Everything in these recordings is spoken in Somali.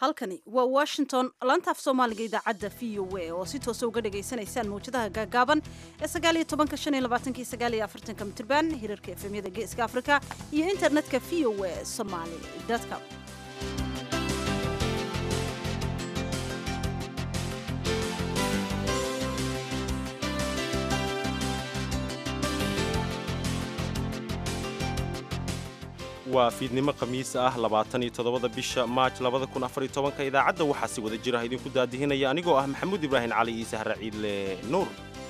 halkani waa washington laantaaf soomaaliga idaacadda v o a oo si toosa uga dhagaysanaysaan mawjadaha gaagaaban ee sagaaliyo tobanka shan iyo labaatanki sagaaliyo afartanka mitirban hirarka efemyada geeska afrika iyo internetka v o a somaali com waa fiidnimo khamiis ah labaatan iyo toddobada bisha maaj labada kun afar iyo tobanka idaacadda waxaa si wada jir ah idinku daadihinaya anigoo ah maxamuud ibraahim cali iyo sahra ciidle nuur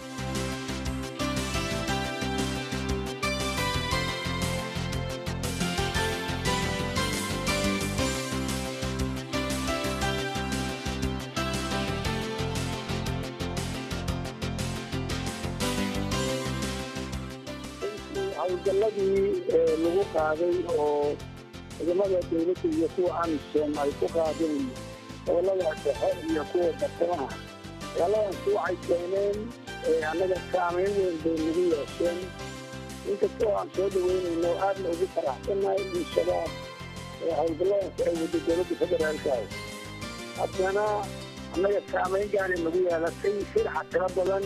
hawlgalladii lagu qaaday oo ciidamada dawladda iyo kuwa amisom ay ku qaadeen gobolada dhexe iyo kuwa bartamaha dagaaladaasi waxay keeneen annaga saamayn weyn bay nagu yeesheen inkastoo aan soo dhaweynayno aadna ugu faraxsannahay in shabaab hawlgalladaasi ay waddo dowladda federaalka haddana annaga saamayn gaari nagu yeelatay sirxa tiro badan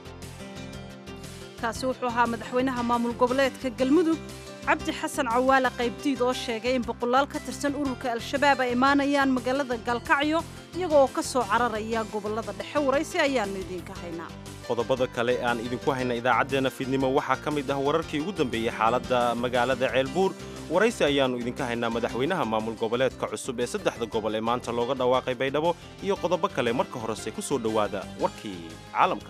kaasi wuxuu ahaa madaxweynaha maamul goboleedka galmudug cabdi xasan cawaale qaybdiid oo sheegay in boqolaal ka tirsan ururka al-shabaab ay imaanayaan magaalada gaalkacyo iyaga oo ka soo cararaya gobollada dhexe waraysi ayaannu idiinka haynaa qodobada kale aan idinku hayna idaacaddeenna fiidnimo waxaa ka mid ah wararkii ugu dambeeyey xaaladda magaalada ceelbuur waraysi ayaannu idinka haynaa madaxweynaha maamul goboleedka cusub ee saddexda gobol ee maanta looga dhawaaqay baydhabo iyo qodobo kale marka horese ku soo dhowaada warkii caalamka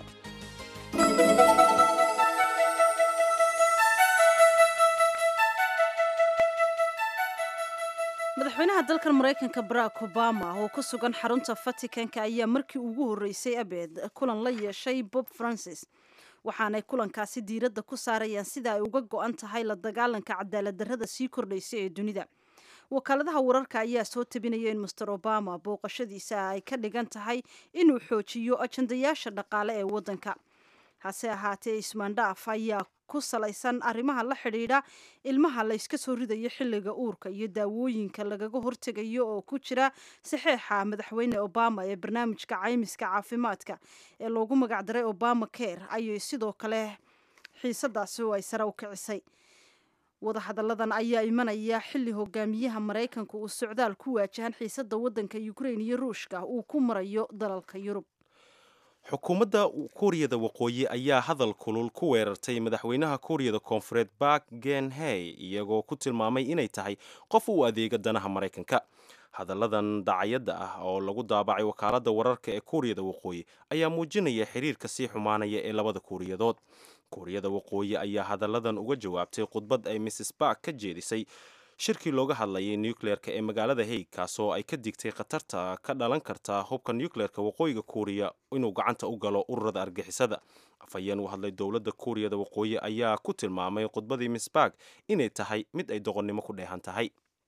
madaxweynaha dalkan maraykanka barack obama oo ku sugan xarunta vaticanka ayaa markii ugu horreysay abeed kulan la yeeshay bob francis waxaanay kulankaasi diiradda ku saarayaan sida ay uga go-an tahay la dagaalanka cadaalad darrada sii kordhaysa ee dunida wakaaladaha wararka ayaa soo tabinaya in master obama booqashadiisa ay ka dhigan tahay inuu xoojiyo ajandayaasha dhaqaale ee waddanka hase ahaatee ismaandhaaf ayaa ku salaysan arrimaha la xidhiidha ilmaha layska soo ridayo xilliga uurka iyo daawooyinka lagaga hortegayo oo ku jira saxeexa madaxweyne obama ee barnaamijka caymiska caafimaadka ee loogu magacdaray obama care ayay sidoo kale xiisadaasi oo ay sare u kicisay wadahadalladan ayaa imanaya xilli hogaamiyaha maraykanka uu socdaal ku waajahan xiisada waddanka ukrain iyo ruushka uu ku marayo dalalka yurub xukuumadda kuuriyada waqooyi ayaa hadal kulul ku weerartay madaxweynaha kuuriyada koonfureed bark genhey iyagoo ku tilmaamay inay tahay qof u adeega danaha maraykanka hadalladan dacayadda ah oo lagu daabacay wakaaladda wararka ee kuuriyada waqooyi ayaa muujinaya xiriirka sii xumaanaya ee labada kuuriyadood kuuriyada waqooyi ayaa hadalladan uga jawaabtay khudbad ay mrs bark ka jeedisay shirkii looga hadlayay nucleerka ee magaalada haig kaasoo ay ka digtay khatarta ka dhalan karta hubka nucleerka waqooyiga kuuriya inuu gacanta u galo ururada argixisada afhayeen u hadlay dowladda kuuriyada waqooyi ayaa ku tilmaamay khudbadii misbarg inay tahay mid ay doqonnimo ku dheehan tahay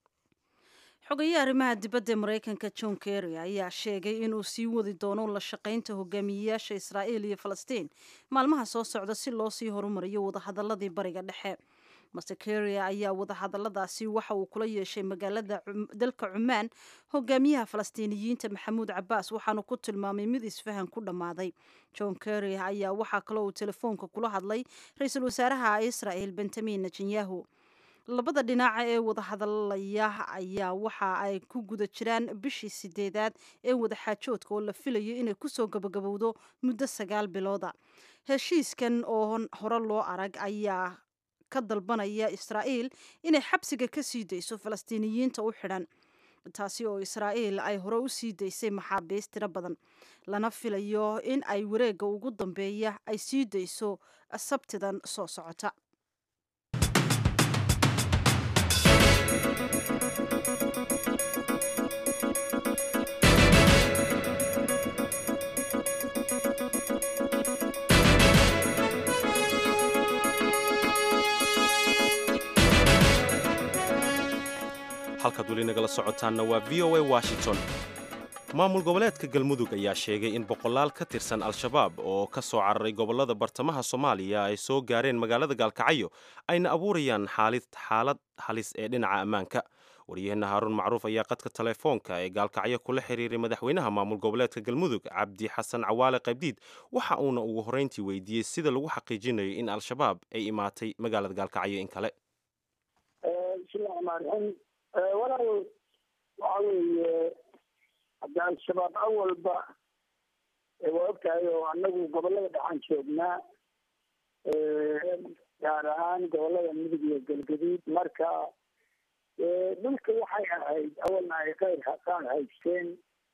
xogaye arrimaha dibadda ee maraykanka john kerry ayaa sheegay inuu sii wadi doono la shaqaynta hogaamiyeyaasha israa'iil iyo falastiin maalmaha soo socda si loo sii horumariyo wadahadaladii bariga dhexe master keria ayaa wadahadaladaasi waxa uu kula yeeshay magaalada dalka cumaan hogaamiyaha falastiiniyiinta maxamuud cabaas waxaanu ku tilmaamay mid isfahan ku dhammaaday john kerry ayaa waxaa kaloo uu telefoonka kula hadlay ra-iisul wasaaraha israel benjamin netanyahu labada dhinaca ee wadahadalaya ayaa waxa ay ku guda jiraan bishii sideedaad ee wadaxaajoodka oo la filayo inay kusoo gabagabowdo muddo sagaal bilooda heshiiskan oo hore loo arag ayaa ka dalbanaya israa'iil inay xabsiga ka sii dayso falastiiniyiinta u xidhan taasi oo israa'iil ay hore u sii daysay maxaabiist tiro badan lana filayo in ay wareegga ugu dambeeya ay sii dayso sabtidan soo socota halkaad weli nagala socotaanna waa v o a washington maamul goboleedka galmudug ayaa sheegay in boqolaal ka tirsan al-shabaab oo ka soo cararay gobollada bartamaha soomaaliya ay soo gaareen magaalada gaalkacyo ayna abuurayaan xaalad halis ee dhinaca ammaanka waryaheena haaruun macruuf ayaa qadka telefoonka ee gaalkacyo kula xiriiray madaxweynaha maamul goboleedka galmudug cabdi xasan cawaale qaybdiid waxa uuna ugu horreyntii weydiiyey sida lagu xaqiijinayo in al-shabaab ay imaatay magaalada gaalkacyo in kale bismillahi raxmaan raxiim walaal waxa weeye hadda al-shabaab awalba waa ogtahay oo annagu gobolada dhexaan joognaa gaar ahaan gobolada mudug iyo galgaduud marka dhulka waxay ahayd awalna ay kayr qaar haysteen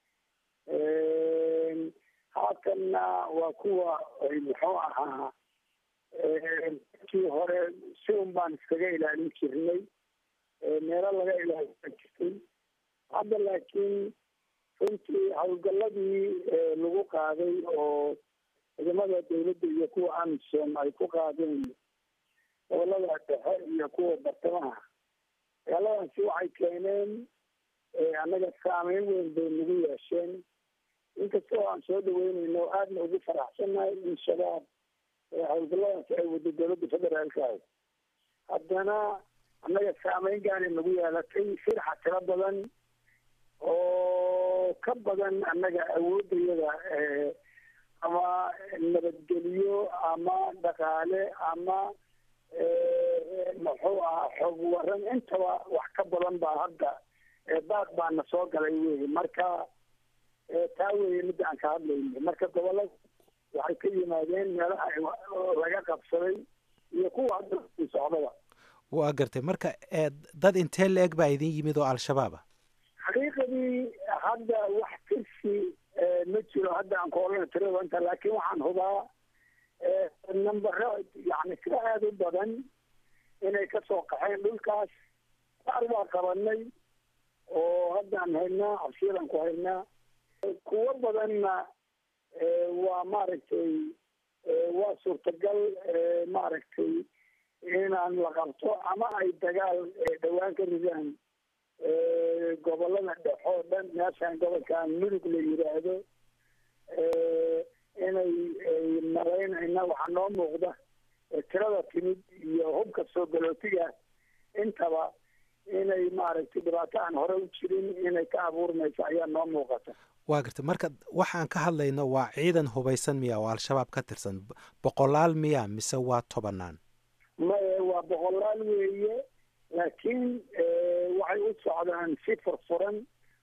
haatanna waa kuwa muxuu ahaa kii hore si un baan iskaga ilaalin jirnay meelo laga ilaalin jirtay hadda laakiin runtii howlgaladii lagu qaaday oo ciidamada dawladda iyo kuwa amisom ay ku qaadeen gobolada dhexe iyo kuwa bartamaha dagaaladaasi waxay keeneen annaga saameyn weyn bay nagu yeesheen inkastoo aan soo dhaweyneyno aadna ugu faraxsannahay in shabaab howlgalladaasi ay wado dowladda federaalka ah haddana annaga saameyn gaana nagu yeelatay sirxa tiro badan oo ka badan annaga awoodayada ama nabadgelyo ama dhaqaale ama muxuu ahaa xoog waran intaba wax ka badan baa hadda baad baana soo galay wey marka taa weeye midda aan ka hadlayna marka gobolada waxay ka yimaadeen meelaha laga qabsaday iyo kuwa hadda socdaba waa gartay marka dad intee la-eg baa idin yimid oo al-shabaab ah xaqiiqadii hadda wax tirsi ma jiro hadda aan kuolana tirada inta laakiin waxaan hubaa nambaro yani sida aada u badan inay kasoo qaxeen dhulkaas qaar waa qabanay oo haddaan haynaa cabshiiran ku haynaa kuwo badanna waa maaragtay waa suurtagal maaragtay inaan la qabto ama ay dagaal dhawaan ka ridaan gobolada dhexe oo dhan meeshaan gobolkan mudug la yidhaahdo inay malaynayna waxaa noo muuqda tirada timid iyo hubka soo galootiga intaba inay maaragtay dhibaato aan hore u jirin inay ka abuurmayso ayaa noo muuqata waa gartay marka waxaan ka hadlayno waa ciidan hubaysan miya oo al-shabaab ka tirsan boqolaal miya mise waa tobanaan maye waa boqolaal weeye laakiin waxay u socdaan si furfuran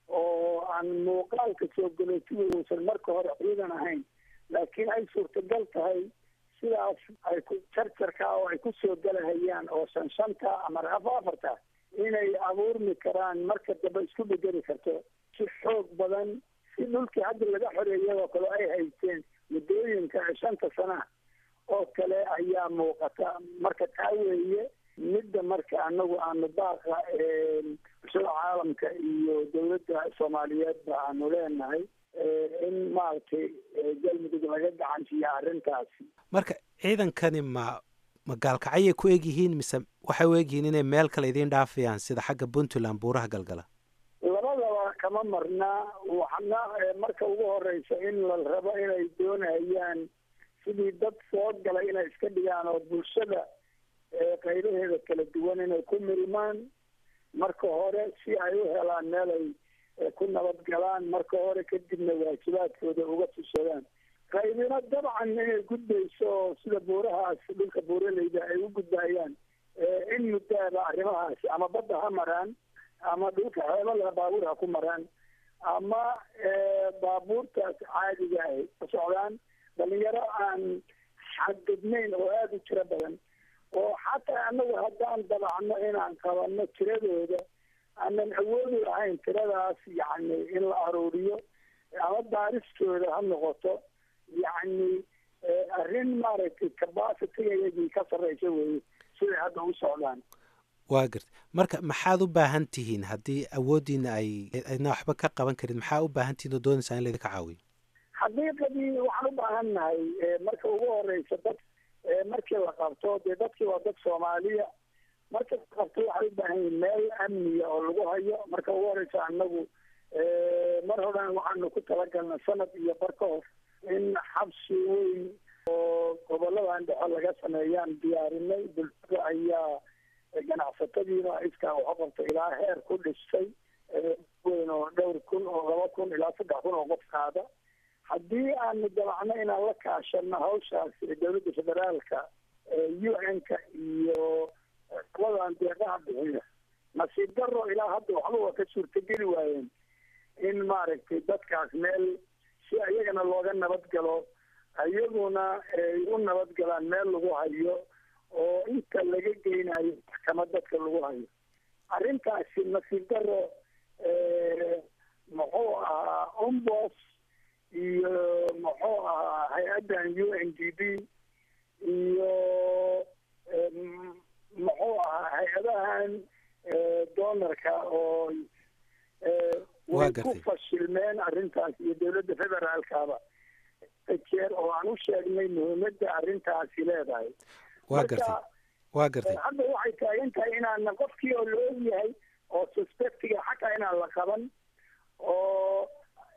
oo aan muuqaalka soo galootiga uusan marka hore ciidan ahayn laakiin ay suurtagal tahay sidaas ay ku jarjarka oo ay ku soo galahayaan oo shan shanta ama afa afarta inay abuurmi karaan marka dambe isku bedeli karto si xoog badan si dhulkii hadda laga xoreeyadoo kale ay haysteen muddooyinka shanta sana oo kale ayaa muuqata marka taa weeye midda marka anagu aanu baaqa bulshada caalamka iyo dawladda soomaaliyeedba aanu leenahay in maaragtay galmudug laga gacansiiya arrintaasi marka ciidankani ma ma gaalkacyay ku egyihiin mise waxay u egyihiin inay meel kale idiin dhaafayaan sida xagga puntland buuraha galgala labadaba kama marna waxna marka ugu horeysa in la rabo inay doonayaan sidii dad soo galay inay iska dhigaan oo bulshada qaybaheeda kala duwan inay ku milmaan marka hore si ay u helaan meel ay ku nabad galaan marka hore kadibna waajibaadkooda uga tusadaan qaybina dabcan inay gudbayso sida buurahaas dhulka buuraleyda ay u gudbayaan in muddaaba arrimahaasi ama badda ha maraan ama dhulka xeebada baabuur ha ku maraan ama baabuurtaas caadiga ay ku socdaan dhalinyaro aan xadgudnayn oo aada u tiro badan oo xataa anagu haddaan dabacno inaan qabanno tiradooda aanan awoodi lahayn tiradaas yacni in la aruuriyo ama baaristooda ha noqoto yacni arrin maaragtay capacitigayagii ka sarreysa weeye siday hadda u socdaan waa garta marka maxaad u baahan tihiin haddii awooddiina ay ayna waxba ka qaban karin maxaa u baahan tihiin oo doonaysaa in laydinka caawiyo xaqiiqadii waxaan u baahan nahay marka ugu horeysa dad markii la qabto dee dadkii waa dad soomaaliya marka la qabto waxay u baahan yihin meel amniya oo lagu hayo marka ugu horeysa anagu mar horan waxaanu ku talagalna sanad iyo bar ka hor in xabsi weyn oo goboladan dhexe laga sameeyaan diyaarinay bulshada ayaa ganacsato ganacsatadiina iskaa waxa qabta ilaa heer ku dhistay weyn oo dhowr kun oo laba kun ilaa saddex kun oo qof qaada haddii aanu damacno inaan la kaashano hawshaas dowladda federaalka u n-ka iyo ladan deeqaha bixiya nasiib daro ilaa hadda waxba waa ka suurtageli waayeen in maaragtay dadkaas meel si ayagana looga nabadgalo iyaguna ay u nabadgalaan meel lagu hayo oo inta laga geynayo maxkamad dadka lagu hayo arrintaasi nasiib daro muxuu ahaa ombos iyo muxuu ahaa hay-addan u n d b iyo muxuu ahaa hay-adahan doonarka oo way ku fashilmeen arrintaas iyo dowladda federaalkaba jeer oo aan u sheegnay muhiimadda arrintaasi leedahay waa gartay waa gartay hadda waxay taagan tahay inaana qofkii oo la og yahay oo suspectiga xataa inaan la qaban oo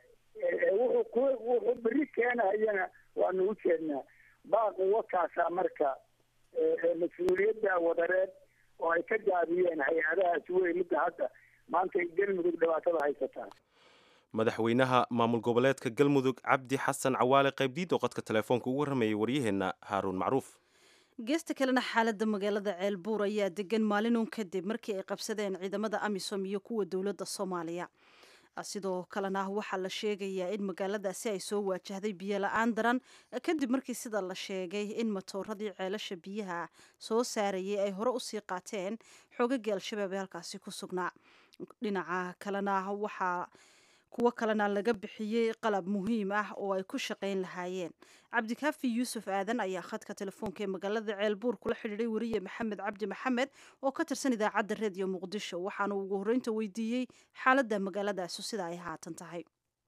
wuxuu ku wuxuu beri keenayana waanu u jeednaa baaqu wakaasaa marka mas-uuliyadda wadareed oo ay ka gaabiyeen hay-adahaas wey midda hadda maanta galmudug dhibaatada haysataa madaxweynaha maamul goboleedka galmudug cabdi xasan cawaale qaybdiid oo qodka telefoonka ugu warramayay waryaheenna haaruun macruuf geesta kalena xaaladda magaalada ceelbuur ayaa degan maalinun kadib markii ay qabsadeen ciidamada amisom iyo kuwa dowladda soomaaliya sidoo kalena waxaa la sheegayaa in magaaladaasi ay soo waajahday biyo la-aan daran kadib markii sida la sheegay in matooradii ceelasha biyaha soo saarayay ay hore usii qaateen xoogagii al-shabaab ee halkaasi ku sugnaa dhinaca kalena waxaa kuwo kalena laga bixiyey qalab muhiim ah oo ay ku shaqayn lahaayeen cabdikaafi yuusuf aadan ayaa khadka telefoonka ee magaalada ceelbuur kula xidhiiday weriye maxamed cabdi maxamed oo ka tirsan idaacadda reediyo muqdisho waxaana ugu horreynta weydiiyey xaaladda magaaladaasi sida ay haatan tahay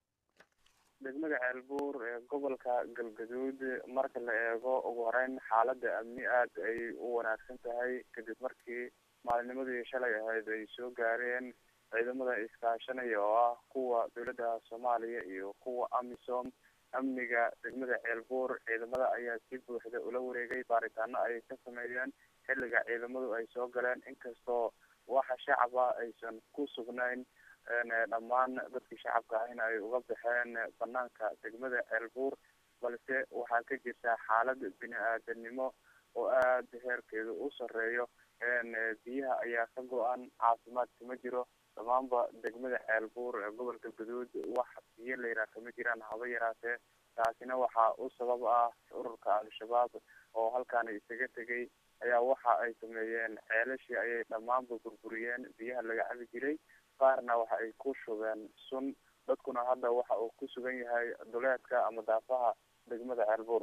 degmada ceelbuur ee gobolka galgaduud marka la eego ugu horeyn xaaladda amni aada ay u wanaagsan tahay kadib markii maalinimadii shalay ahayd ay soo gaareen ciidamada iskaashanaya oo ah kuwa dowladda soomaaliya iyo kuwa amisom amniga degmada ceelbuur ciidamada ayaa si buuxda ula wareegay baaritaano ay ka sameeyeen xilliga ciidamadu ay soo galeen inkastoo waxa shacaba aysan ku sugnayn dhammaan dadkii shacabka ahna ay uga baxeen banaanka degmada ceelbuur balse waxaa ka jirta xaalad bini-aadanimo oo aada heerkeedu u sareeyo biyaha ayaa ka go-an caafimaadka ma jiro dhammaanba degmada ceelbuur ee gobolka gaduud wax biyo layraa kama jiraan haba yaraatee taasina waxaa u sabab ah ururka al-shabaab oo halkaana isaga tegay ayaa waxa ay sameeyeen ceelashii ayay dhammaanba burburiyeen biyaha laga cabi jiray qaarna waxa ay ku shubeen sun dadkuna hadda waxa uu ku sugan yahay duleedka ama daafaha degmada ceelbuur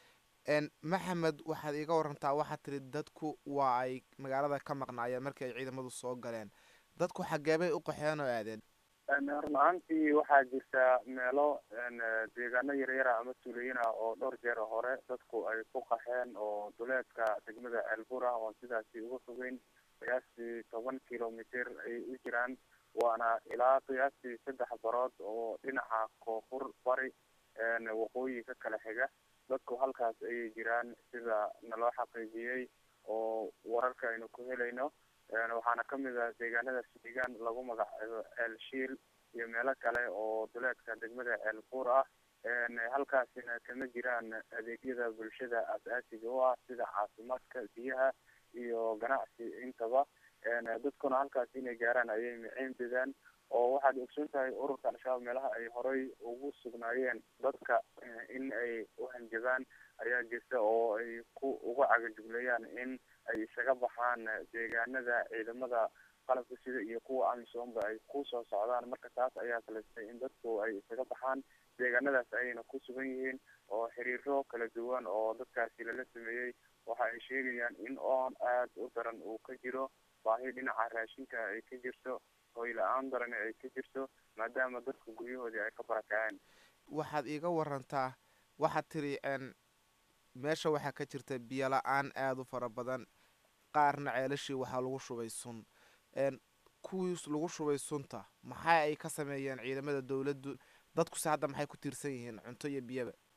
maxamed waxaad iiga warantaa waxaad tiri dadku waa ay magaalada ka maqnaayeen markii ay ciidamadu soo galeen dadku xageebay u qaxeen oo aadeen run ahaantii waxaa jirta meelo deegaano yaryara ama tuulooyin ah oo dhowr jeer hore dadku ay ku qaxeen oo duleedka degmada ceelbuur ah oon sidaasi uga fogeyn qiyaastii toban kilomitr ay u jiraan waana ilaa qiyaastii saddex barood oo dhinaca koonfur bari waqooyi ka kala xiga dadku halkaas ayay jiraan sida naloo xaqiijiyey oo wararka aynu ku helayno waxaana kamid ah deegaanada sidegaan lagu magacaabo ceel shiil iyo meelo kale oo duleedka degmada ceel buur ah halkaasina kama jiraan adeegyada bulshada as-aasiga u ah sida caafimaadka biyaha iyo ganacsi intaba dadkuna halkaas inay gaaraan ayay miciin bidaan oo waxaad ogsoon tahay ururka al-shabaab meelaha ay horay ugu sugnaayeen dadka in ay uhanjabaan ayaa jirta oo ay ku uga cagajugleeyaan in ay isaga baxaan deegaanada ciidamada qalabka sida iyo kuwa amisoomba ay kusoo socdaan marka taas ayaa kalestay in dadku ay isaga baxaan deegaanadaas ayayna ku sugan yihiin oo xiriiro kala duwan oo dadkaasi lala sameeyey waxa ay sheegayaan in oon aada u daran uu ka jiro baahi dhinaca raashinka ay ka jirto hoy la-aan daran ay ka jirto maadaama dadku guryahoodii ay ka barakaceen waxaad iiga warantaa waxaad tiri meesha waxaa ka jirta biyo la-aan aada u fara badan qaarna ceelashii waxaa lagu shubay sun kuwii lagu shubay sunta maxaa ay ka sameeyeen ciidamada dowladdu dadkuse hadda maxay ku tiirsan yihiin cunto iyo biyaba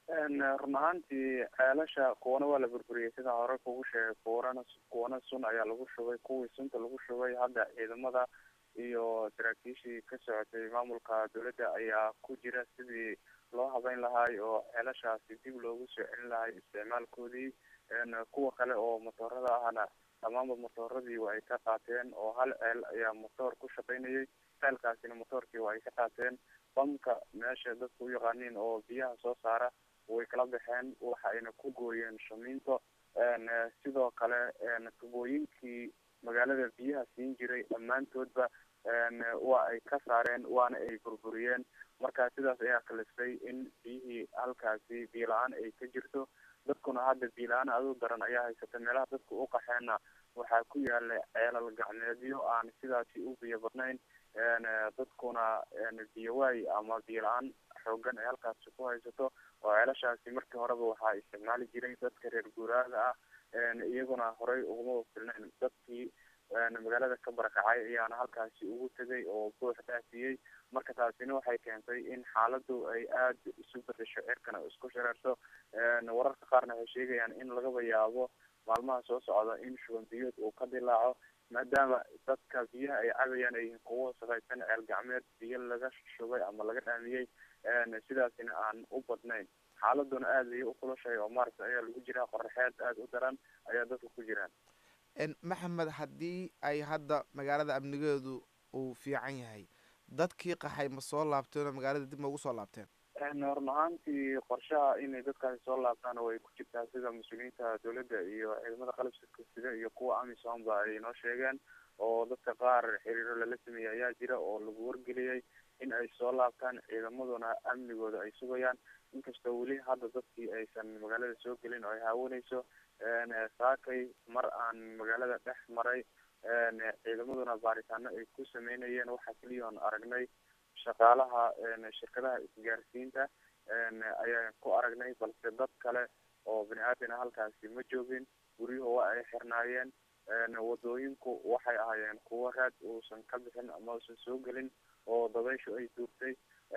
run ahaantii ceelasha kuwana waa la burburiyey sida hore kugu sheegay kuwana kuwana sun ayaa lagu shubay kuwii sunta lagu shubay hadda ciidamada iyo saraakiishii ka socotay maamulka dowladda ayaa ku jira sidii loo habeyn lahaay oo ceelashaasi dib loogu soo celin lahay isticmaalkoodii kuwa kale oo motoorada ahna dhammaanba motooradii waa ay ka qaateen oo hal ceel ayaa motoor ku shaqaynayay ceelkaasina motoorkii waa ay ka qaateen bamka meesha dadku u yaqaaniin oo biyaha soo saara way kala baxeen waxa ayna ku gooyeen shamiinto sidoo kale tubooyinkii magaalada biyaha siin jiray dhammaantoodba waa ay ka saareen waana ay burburiyeen marka sidaas ayaa kalistay in biyihii halkaasi biyo la-aan ay ka jirto dadkuna hadda biyo la-aan aduu daran ayaa haysata meelaha dadku u qaxeenna waxaa ku yaala ceelal gacmeedyo aan sidaasi u biyo badnayn dadkuna biyo waay ama biyo la-aan xoogan ay halkaasi ku haysato oo ceelashaasi markii horeba waxaa isticmaali jiray dadka reer guuraaga ah iyaguna horey uguma filnayn dadkii magaalada ka barakacay ayaana halkaasi ugu tegay oo buux dhaafiyey marka taasina waxay keentay in xaaladu ay aada isu bedesho cirkana isku shareerto wararka qaarna waxay sheegayaan in lagaba yaabo maalmaha soo socda in shuban biyood uu ka dilaaco maadaama dadka biyaha ay cabayaan ay yihiin kuwo wasaqaysan ceel gacmeed biyo laga shubay ama laga dhaamiyey sidaasina aan u badnayn xaaladuna aada ayay u kulushahay oo maaragta ayaa lagu jiraa qoraxeed aada u daran ayaa dadka ku jiraan maxamed haddii ay hadda magaalada amnigeedu uu fiican yahay dadkii qaxay ma soo laabteen oo magaalada dib ma ugu soo laabteen run ahaantii qorshaha inay dadkaasi soo laabtaana way ku jirtaa sida mas-uuliyiinta dowladda iyo ciidamada qalabka sida iyo kuwa amisom ba ay noo sheegeen oo dadka qaar xiriiro lala sameeyey ayaa jira oo lagu wargeliyey in ay soo laabtaan ciidamaduna amnigooda ay sugayaan inkastoo weli hadda dadkii aysan magaalada soo gelin oo ay haawanayso saakay mar aan magaalada dhex maray ciidamaduna baaritaano ay ku sameynayeen waxaa keliya oon aragnay shaqaalaha shirkadaha isgaarsiinta ayaan ku aragnay balse dad kale oo bini aadana halkaasi ma joogin guryuhu waa ay xirnaayeen wadooyinku waxay ahaayeen kuwo raad uusan ka bixin ama uusan soo gelin oo dabayshu ay duurtay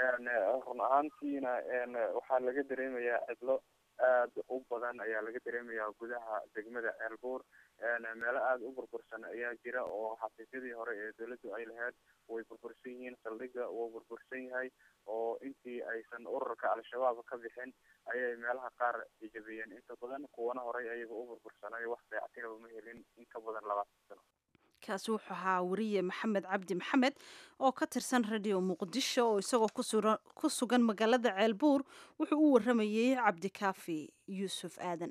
run ahaantiina waxaa laga dareemayaa cidlo aada u badan ayaa laga dareemayaa gudaha degmada ceelbuur meelo aada u burbursan ayaa jira oo xafiisyadii hore ee dowladdu ay lahayd way burbursan yihiin saldhiga wuu burbursan yahay oo intii aysan ururka al-shabaab ka bixin ayay meelaha qaar ijabiyeen inta badan kuwana horey ayaga u burbursanay wax dayactiraba ma helin in ka badan labaatan sano kaasi wuxuu ahaa wariye maxamed cabdi maxamed oo ka tirsan radio muqdisho oo isagoo ku sugan magaalada ceelbuur wuxuu u waramayey cabdikaafi yuusuf aadan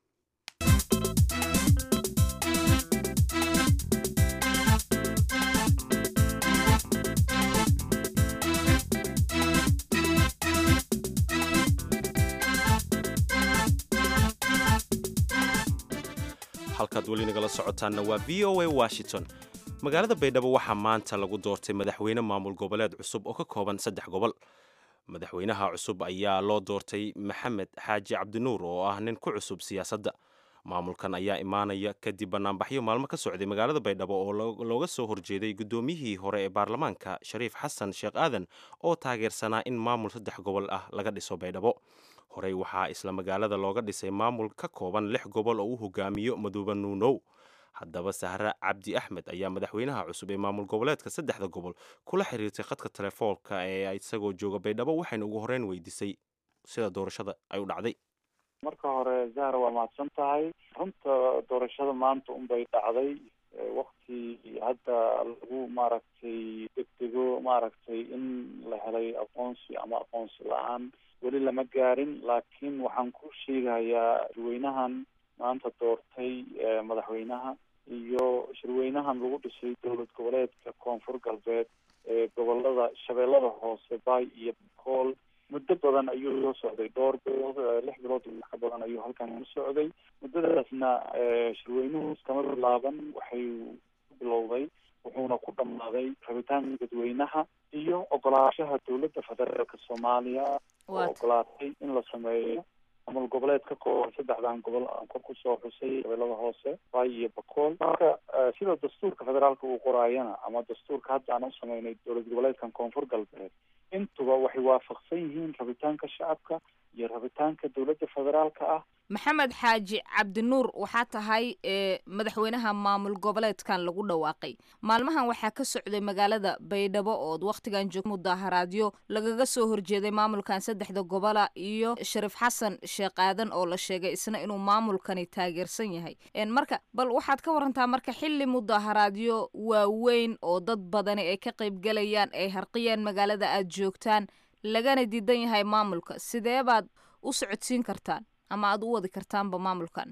halkaad weli nagala socotaanna waa v o a washington magaalada baydhabo waxaa maanta lagu doortay madaxweyne maamul goboleed cusub oo ka kooban saddex gobol madaxweynaha cusub ayaa loo doortay maxamed xaaji cabdinuur oo ah nin ku cusub siyaasadda maamulkan ayaa imaanaya kadib banaanbaxyo maalmo ka socday magaalada baydhabo oo looga soo horjeeday guddoomiyihii hore ee baarlamaanka shariif xasan sheekh aadan oo taageersanaa in maamul saddex gobol ah laga dhiso baydhabo horey waxaa isla magaalada looga dhisay maamul ka kooban lix gobol oo u hogaamiyo maduuba nuunow haddaba sahre cabdi axmed ayaa madaxweynaha cusub ee maamul goboleedka saddexda gobol kula xiriirtay khadka telefoonka ee isagoo jooga baydhabo waxayna ugu horreyn weydiisay sida doorashada ay u dhacday marka hore zahra waa mahadsan tahay runta doorashada maanta unbay dhacday wakti hadda lagu maaragtay degdego maaragtay in la helay aqoonsi ama aqoonsi la-aan weli lama gaarin laakiin waxaan ku sheegayaa shirweynahan maanta doortay madaxweynaha iyo shirweynahan lagu dhisay dowlad goboleedka koonfur galbeed ee gobolada shabeellada hoose baay iyo bakool muddo badan ayuu soo socday dhowr bilood lix bilood iyo wax ka badan ayuu halkan ku socday muddadaasna shirweynuhu iskama bilaaban waxay ku bilowday wuxuuna ku dhammaaday rabitaanka dadweynaha iyo ogolaanshaha dowladda federaalka soomaaliya oo ogolaatay in la sameeyo maamul goboleed ka kooban saddexdan gobol aan kor kusoo xusay shabeellada hoose baay iyo bakool marka sida dastuurka federaalka uu qoraayana ama dastuurka hadda aan u sameynay dowlad goboleedkan koonfur galbeed intuba waxay waafaqsan yihiin rabitaanka shacabka iyo rabitaanka dowladda federaalka ah maxamed xaaji cabdinuur waxaa tahay ee madaxweynaha maamul goboleedkan lagu dhawaaqay maalmahan waxaa ka socday magaalada baydhabo ood wakhtigan joog mudaaharaadyo lagaga soo horjeeday maamulkan saddexda gobola iyo shariif xasan sheekh aadan oo la sheegay isna inuu maamulkani taageersan yahay marka bal waxaad ka warantaa marka xilli mudaaharaadyo waaweyn oo dad badani ay ka qaybgalayaan ay harqiyaan magaalada aad joogtaan lagana diidan yahay maamulka sidee baad u socodsiin kartaan ama aada u wadi kartaanba maamulkan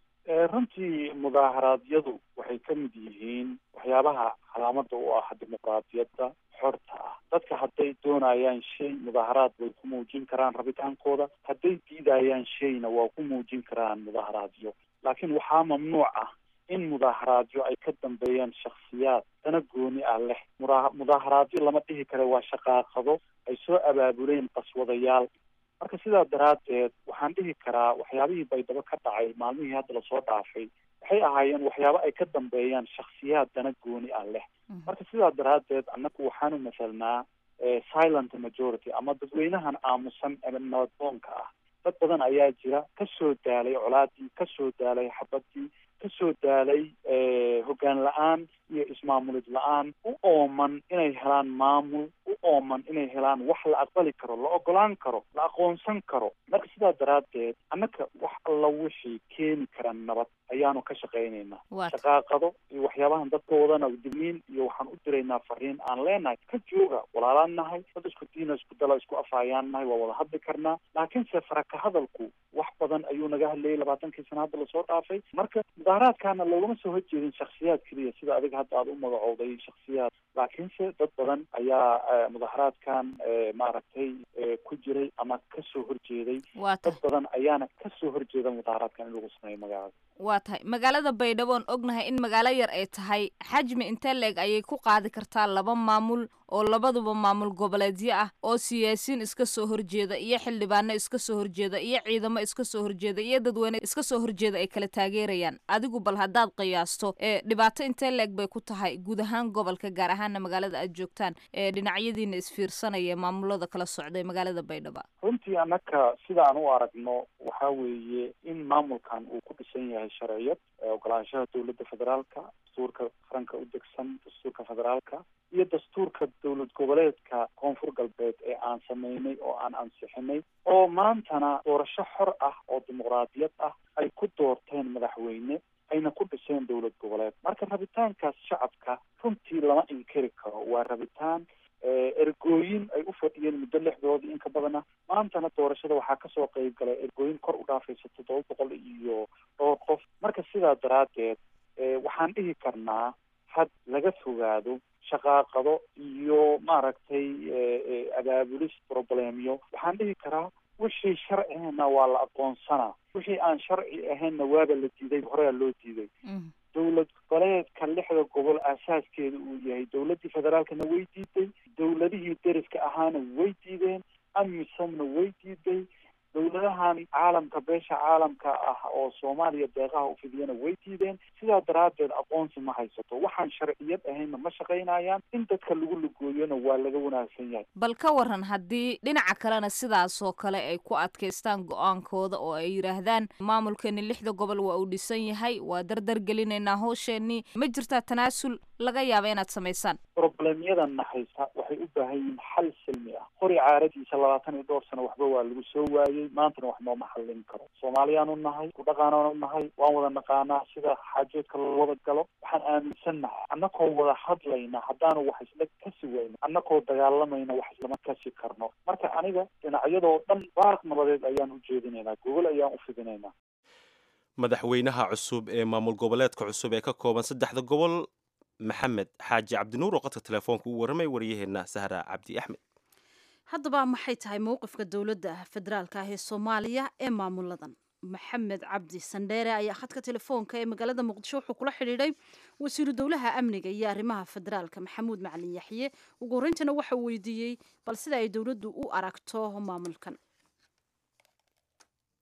runtii mudaaharaadyadu waxay ka mid yihiin waxyaabaha calaamada u ah dimuqraadiyadda xorta ah dadka hadday doonayaan shay mudaaharaad way ku muujin karaan rabitaankooda hadday diidayaan shayna waa ku muujin karaan mudaaharaadyo laakiin waxaa mamnuuc ah in mudaaharaadyo ay ka dambeeyaan shaksiyaad dana gooni ah leh mura mudaaharaadyo lama dhihi kara waa shaqaaqado ay soo abaabuleen qaswadayaal marka sidaa daraaddeed waxaan dhihi karaa waxyaabihii baydhabo ka dhacay maalmihii hadda lasoo dhaafay waxay ahaayeen waxyaabo ay ka dambeeyaan shaksiyaad dana gooni ah leh marka sidaa daraaddeed annagu waxaanu masalnaa silent majority ama dadweynahan aamusan ee nabaddoonka ah dad badan ayaa jira kasoo daalay colaadii kasoo daalay xabadii kasoo daalay hoggaan la-aan iyo ismaamulid la-aan u ooman inay helaan maamul u ooman inay helaan wax la aqbali karo la ogolaan karo la aqoonsan karo marka sidaa daraaddeed annaka wax alla wixii keeni kara nabad ayaanu ka shaqaynaynaa shaqaaqado iyo waxyaabahan dadka wadana digniin iyo waxaan u diraynaa fariin aan leenahay ka jooga walaalaan nahay dad isku diina isku dala isku afayaan nahay waa wada hadli karnaa laakiinse faraka hadalku wax badan ayuu naga hadlayay labaatankii sana hadda lasoo dhaafay marka mudaaharaadkaana loogama soo horjeedin shaksiyaad keliya sida adiga hadda aada u magacowday shaksiyaad laakiinse dad badan ayaa mudaaharaadkan maaragtay ku jiray ama kasoo horjeeday dad badan ayaana kasoo horjeeda mudaaharaadkan in lagu sameeyo magaalada waa tahay magaalada baydhabo on ognahay in magaalo yar ay tahay xajmi intee leeg ayay ku qaadi kartaa laba maamul oo labaduba maamul goboleedyo ah oo siyaasiyiin iska soo horjeeda iyo xildhibaano iska soo horjeeda iyo ciidamo iska soo horjeeda iyo dadweyne iska soo horjeeda ay kala taageerayaan adigu bal haddaad qiyaasto ee dhibaato intee leeg bay ku tahay guud ahaan gobolka gaar ahaana magaalada aad joogtaan ee dhinacyadiina isfiirsanaya maamulada kala socday magaalada baydhabo runtii annaka sidaan u aragno waxaa weeye in maamulkan uu ku dhisan yahay sharciyad ogolaanshaha dowladda federaalka dastuurka qaranka u degsan dastuurka federaalka iyo dastuurka dowlad goboleedka koonfur galbeed ee aan sameynay oo aan ansixinay oo maantana doorasho xor ah oo dimuqraadiyad ah ay ku doorteen madaxweyne ayna ku dhiseen dowlad goboleed marka rabitaankaas shacabka runtii lama inkiri karo waa rabitaan ergooyin ay u fadhiyeen muddo lixdoodii in ka badana maantana doorashada waxaa kasoo qeyb galay ergooyin kor u dhaafaysa toddoba boqol iyo dhowr qof marka sidaa daraaddeed waxaan dhihi karnaa had laga fogaado shaqaaqado iyo maaragtay abaabulis problemyo waxaan dhihi karaa wixii sharci ahayna waa la aqoonsanaa wixii aan sharci ahaynna waaba la diiday horea loo diiday dowlad goboleedka lixda gobol aasaaskeeda uu yahay dowladdii federaalkana way diiday dowladihii deriska ahaana way diideen amisomna way diiday dowladahan caalamka beesha caalamka ah oo soomaaliya deeqaha u fidiyana way diideen sidaa daraaddeed aqoonsi ma haysato waxaan sharciyad ahaynna ma shaqaynayaan in dadka lagu lugooyona waa laga wanaagsan yahay bal ka waran haddii dhinaca kalena sidaasoo kale ay ku adkaystaan go-aankooda oo ay yidhaahdaan maamulkeeni lixda gobol waa uu dhisan yahay waa dardar gelinaynaa howsheenii ma jirtaa tanaasul laga yaaba inaad samaysaan problemyadan haysta waxay u baahan yihiin xal silmi ah qori caaradiisa labaatan iyo dhowr sano waxba waa lagu soo waayey maantana wax nooma xallin karo soomaaliyaanu nahay ku dhaqaanaanu nahay waan wada naqaanaa sida xaajoodka loo wada galo waxaan aaminsannahay annakoo wada hadlayna haddaanu wax isla kasi wayno annakoo dagaalamayna wax islama kasi karno marka aniga dhinacyadoo dhan baarq nabadeed ayaan u jeedinaynaa gogol ayaan u fidinaynaa madaxweynaha cusub ee maamul goboleedka cusub ee ka kooban saddexda gobol maxamed xaaji cabdinuur oo qadka telefoonka u warramay waryaheena sahra cabdi axmed haddaba maxay tahay mowqifka dowladda federaalka ah ee soomaaliya ee maamuladan maxamed cabdi sandheere ayaa khadka telefoonka ee magaalada muqdisho wuxuu kula xidhiidhay wasiiru dowlaha amniga iyo arrimaha federaalka maxamuud macalin yaxye ugu horreyntana waxa weydiiyey bal sida ay dowladdu u aragto maamulkan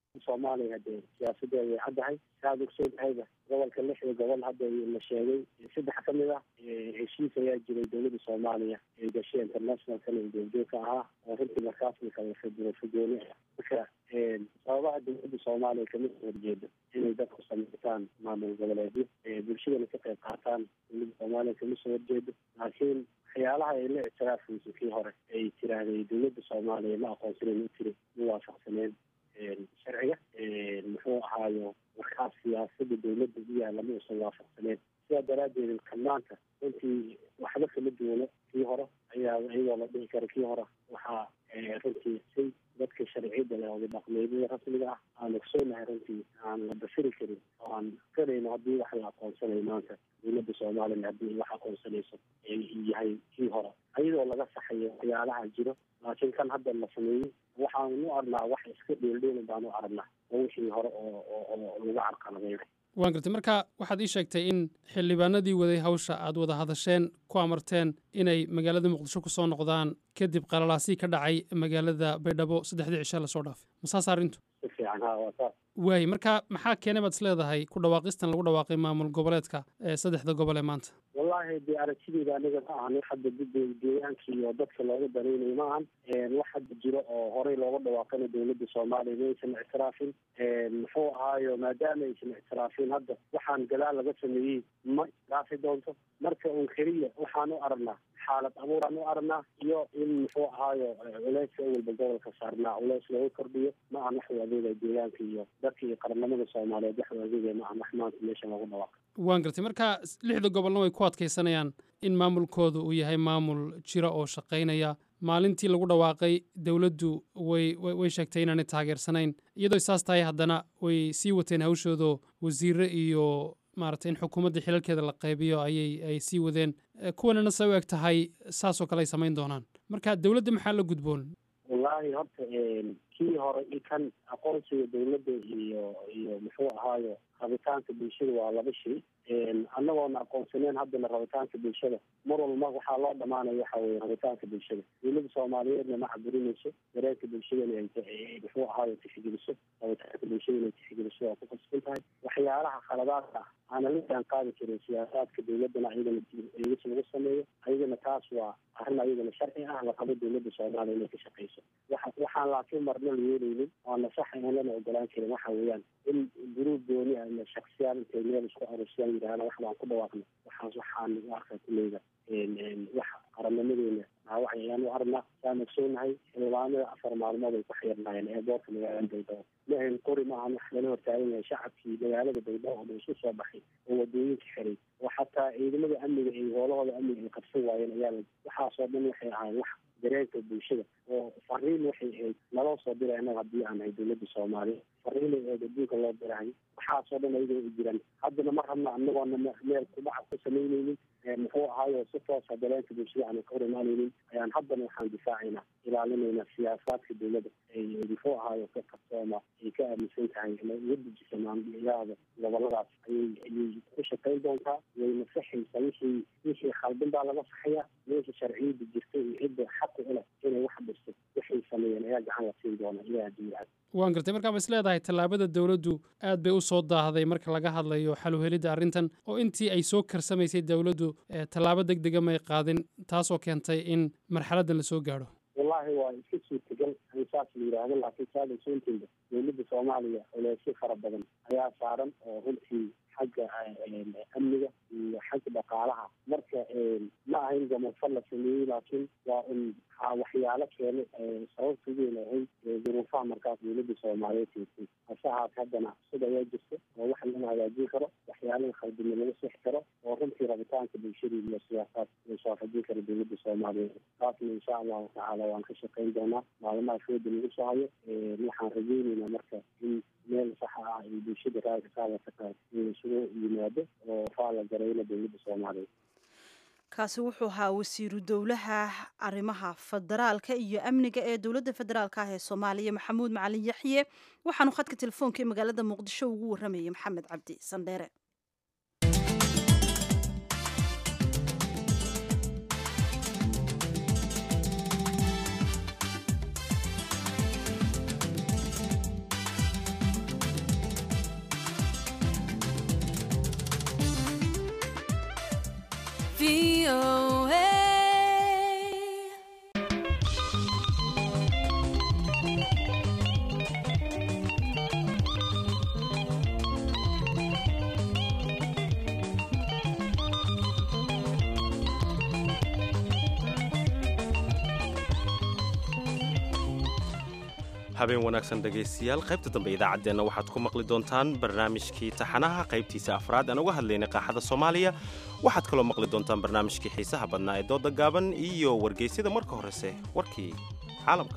soomaaliya hadee siyaasadeeda way caddahay saad ogsoodahayba gobolka lixda gobol hadda la sheegay saddex ka mid ah heshiis ayaa jiray dowladda soomaaliya ee gashay internationalkan ee goobjoogka ahaa oo runtii markaasna kala fagooni ah marka sababaha dowladda soomaaliya kamid horjeeda inay dadku samaytaan maamul goboleedyo bulshadana ka qayb qaataan dowladda soomaaliya kama soo horjeedo laakiin waxyaalaha ay la ictiraafayso kii hore ay tiraahday dowladda soomaaliya ma aqoonsanen u tiri ma waafaqsaneen sharciga muxuu ahaayo markaas siyaasada dowladda u yaalla ma uusan waafaqsaneen sidaa daraaddeed kamaanta runtii waxba kama duwano kii hore ayaa iyadoo la dhihi kara kii hore waxaa runtii si dadka sharciyada leh oda dhaqmeedyada rasmiga ah aan ogsoonahay runtii aan la dafiri karin oo aan karayno haddii wax la aqoonsanayo maanta dowladda soomaaliya haddii wax aqoonsanayso yahay kii hore iyadoo laga saxayo waxyaalaha jiro laakiin kan hadda la sameeyey waxaan u arnaa wax iska dheeldheeli baan u aragnaa oo wixii hore oo oo lagu carqaladeynay waan gartay marka waxaad ii sheegtay in xildhibaanadii waday hawsha aad wada hadasheen ku amarteen inay magaalada muqdisho ku soo noqdaan kadib qalalaasii ka dhacay magaalada baydhabo saddexdii cishe lasoo dhaafay masaas arrintu si fiican ha waa saas waaye marka maxaa keenay baad is leedahay ku dhawaaqistan lagu dhawaaqay maamul goboleedka ee saddexda gobol ee maanta wallaahi dee aragtideyda aniga ma ahan wax hadda deegaanka iyo dadka looga danaynayo ma ahan wax hadda jiro oo horey looga dhawaaqana dowladda soomaaliya ma aysan ictiraafin muxuu ahaayo maadaama aysan ictiraafin hadda waxaan gadaal laga sameeyey ma ictiraafi doonto marka un keliya waxaan u aragnaa xaalad abuuraan u aragnaa iyo in muxuu ahaayo culeyska awalba gobolka saarnaa culeys looga kordhiyo ma ahan wax u adeegaya deegaanka iyo dadka iyo qaranimada soomaaliyeed wax u adeegaya ma ahan wax maanta meesha looga dhawaaqo waan gartay marka lixda gobolna way ku adkaysanayaan in maamulkooda uu yahay maamul jira oo shaqaynaya maalintii lagu dhawaaqay dowladdu way way sheegtay inaanay taageersanayn iyadoo saas tahay haddana way sii wateen hawshoodo wasiire iyo maaragtay in xukuumadda xilalkeeda la qaybiyo ayay ay sii wadeen kuwanana se u eg tahay saasoo kale ay samayn doonaan marka dowladda maxaa la gudboon wallaahi horta kii hore i kan aqoonsiga dowladda iyo iyo muxuu ahaayo rabitaanka bulshada waa laba shay annagoona aqoonsaneen haddana rabitaanka bulshada mar walba waxaa loo dhamaanaya waxa weye rabitaanka bulshada dowladda soomaaliyeedna ma caburinayso dareenka bulshadana ay muxuu ahaayo tixgeliso rabitaanka bulshada inay tixgeliso waa ku qasban tahay waxyaalaha khaladaadka ah aanan la jaan qaadi karin siyaasaadka dowladdana ayagana eegis lagu sameeyo ayagana taas waa arrin ayagana sharci ah la qabo dowladda soomaaliya inay ka shaqayso waxa waxaan laakiin marna la yeelaynin oona sax aan lana ogolaan karin waxa weeyaan in guruub gooni ah ama shaksiyaal intay meel isku arursiyaan yidhahdaan wax baan ku dhawaaqnay waxaas waxaan u arkaa kuleyda wax qarannimadeena dhaawac ayaan u aragnaa saan ogsoonahay xildhibaanada afar maalmood ay ku xirnaayeen eeboorka magaalada baydhabo mahayn qori maahan wax lala hortaagan yahay shacabkii magaalada baydhabo oo dhan isu soo baxay oo wadooyinka xiray oo xataa ciidamada amniga ay hoolahooda amniga ay qabsan waayeen ayaa waxaasoo dhan waxay ahaayeen wax dareenka bulshada oo fariin waxay ahayd naloo soo diray annaga haddii aan ahay dowladda soomaaliya fariinay ahayd adduunka loo dirahay waxaasoo dhan ayagoo u jiraan haddana ma rabna anagoona meel kubaca ku samaynaynin muxuu ahaayo si toosa dareenka bulshada aanan ka hor imaanaynin ayaan haddana waxaan difaacaynaa ilaalinayna siyaasaadka dowladda ay muxuu ahaayo ka qabsooma ay ka aaminsan tahay inay uga dejisa maamuliyada goboladaas ayay ayay ku shaqayn doontaa way nasaxaysaa wixii wixii khaldin baa laga saxayaa meesha sharciyada jirta iyo cidda xaqu u leh inay wax dhisto waxay sameeyeen ayaa gacan la siin doona ilaah haddii yacad waan gartay markaa ma is leedahay tallaabada dowladdu aad bay u soo daahday marka laga hadlayo xaluhelidda arrintan oo intii ay soo karsamaysay dowladdu tallaabo deg dega may qaadin taasoo keentay in marxaladdan la soo gaadho wallahi waa iska suurtagal in saas la yidhaahdo laakiin saada soonteeda dowladda soomaaliya culeysyo fara badan ayaa saaran oo runtii xagga amniga iyo xagga dhaqaalaha marka ma ahayn gamanfal la sameeyey laakiin waa un waxyaalo keena sababta weyn ahayd duruufaha markaas dowladda soomaaliyeed teegtay hase ahaate haddana sida ayaa jirta oo wax laga hagaajin karo waxyaalaha khaldina laga sixi karo oo runtii rabitaanka bulshada iyo siyaasaad la soo xajin kara dowladda soomaaliyeed taasna insha allahu tacaala waan ka shaqayn doonaa maalmaha fooda lagu soo hayo waxaan rajeyneynaa marka in meel saxa ah ay bulshada raaka kaadata tahay in isugu yimaado oo faala garayna dowladda soomaaliyeed kaasi wuxuu ahaa wasiiru dowlaha arrimaha federaalka iyo amniga ee dowladda federaalka ah ee soomaaliya maxamuud macalin yaxye waxaanu khadka telefoonka ee magaalada muqdisho ugu waramayay maxamed cabdi sandheere habeen wanaagsan dhegaystayaal qaybta dambe idaacaddeenna waxaad ku maqli doontaan barnaamijkii taxanaha qaybtiisa afraad aan uga hadlaynay qaaxada soomaaliya waxaad kaloo maqli doontaan barnaamijkii xiisaha badnaa ee dooda gaaban iyo wargeysyada marka horese warkii caalamka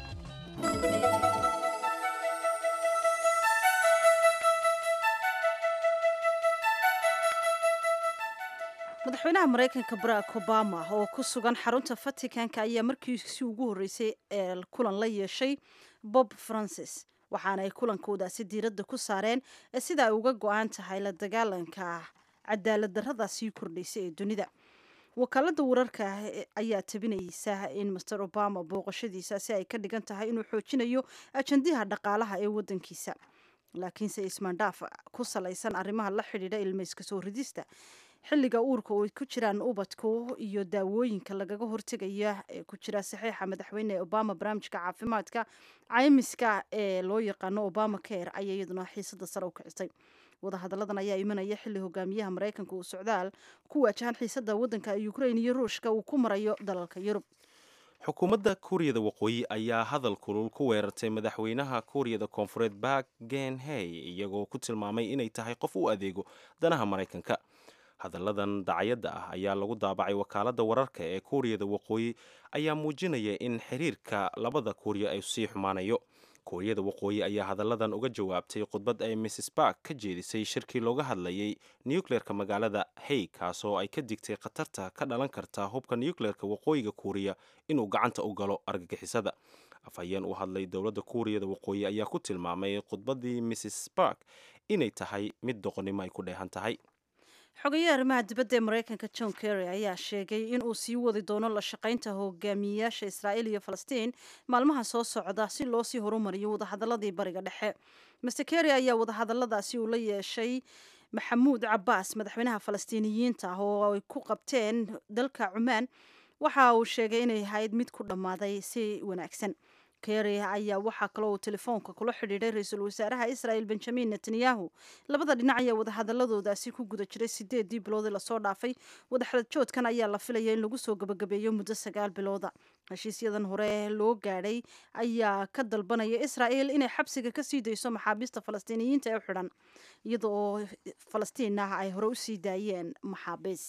madaxweynaha maraykanka barack obama oo ku sugan xarunta vaticanka ayaa markiisi ugu horreysay ee kulan la yeeshay bob francis waxaana ay kulankoodaasi diiradda ku saareen sida ay uga go-aan tahay la dagaalanka cadaalad darrada sii kordhaysa ee dunida wakaalada wararka ayaa tabinaysa in master obama booqashadiisaasi ay ka dhigan tahay inuu xoojinayo ajandiha dhaqaalaha ee wadankiisa laakiinse ismaandhaaf ku salaysan arrimaha la xidhiidha ilmayska soo ridista xilliga uurka oo ay ku jiraan ubadku iyo daawooyinka lagaga hortegaya ee ku jira saxiixa madaxweyne obama barnaamijka caafimaadka caymiska ee loo yaqaano obama care ayaa iyaduna xiisada sare u kicisay wadahadalladan ayaa imanaya xilli hogaamiyaha maraykanka uu socdaal ku waajahan xiisada wadanka ukrain iyo ruushka uu ku marayo dalalka yurub xukuumadda kuuriyada waqooyi ayaa hadal kulul ku weerartay madaxweynaha kuuriyada koonfureed bak genhey iyagoo ku tilmaamay inay tahay qof u adeego danaha maraykanka hadalladan dacayadda ah ayaa lagu daabacay wakaaladda wararka ee kuuriyada waqooyi ayaa muujinaya in xiriirka labada kuuriya ay sii xumaanayo kuuriyada waqooyi ayaa hadalladan uga jawaabtay khudbad ay mrs bark ka jeedisay shirkii looga hadlayay nucleerka magaalada hay kaasoo ay ka digtay khatarta ka dhalan karta hubka nucleerka waqooyiga kuuriya inuu gacanta u galo argagixisada afhayeen u hadlay dowladda kuuriyada waqooyi ayaa ku tilmaamay khudbaddii mrs bark inay tahay mid doqonnimo ay ku dheehan tahay xogayaha arrimaha dibadda ee maraykanka john kerry ayaa sheegay in uu sii wadi doono la shaqaynta hogaamiyeyaasha israa'iil iyo falastiin maalmaha soo socda si loo sii horumariyo wadahadaladii bariga dhexe master kerry ayaa wadahadaladaasi uu la yeeshay maxamuud cabaas madaxweynaha falastiiniyiinta ah oo ay ku qabteen dalka cumaan waxa uu sheegay inay ahayd mid ku dhammaaday si wanaagsan kerry ayaa waxaa kaloo uu telefoonka kula xidhiidhay ra-iisul wasaaraha israel benjamin netanyahu labada dhinac ayaa wadahadaladoodaasi ku guda jiray sideedii biloodii lasoo dhaafay wadaxadajoodkan ayaa la filaya in lagu soo gabagabeeyo muddo sagaal bilooda heshiisyadan hore loo gaadhay ayaa ka dalbanaya israel inay xabsiga kasii dayso maxaabiista falastiiniyiinta ee u xidhan iyada oo falastiin ah ay hore usii daayeen maxaabiis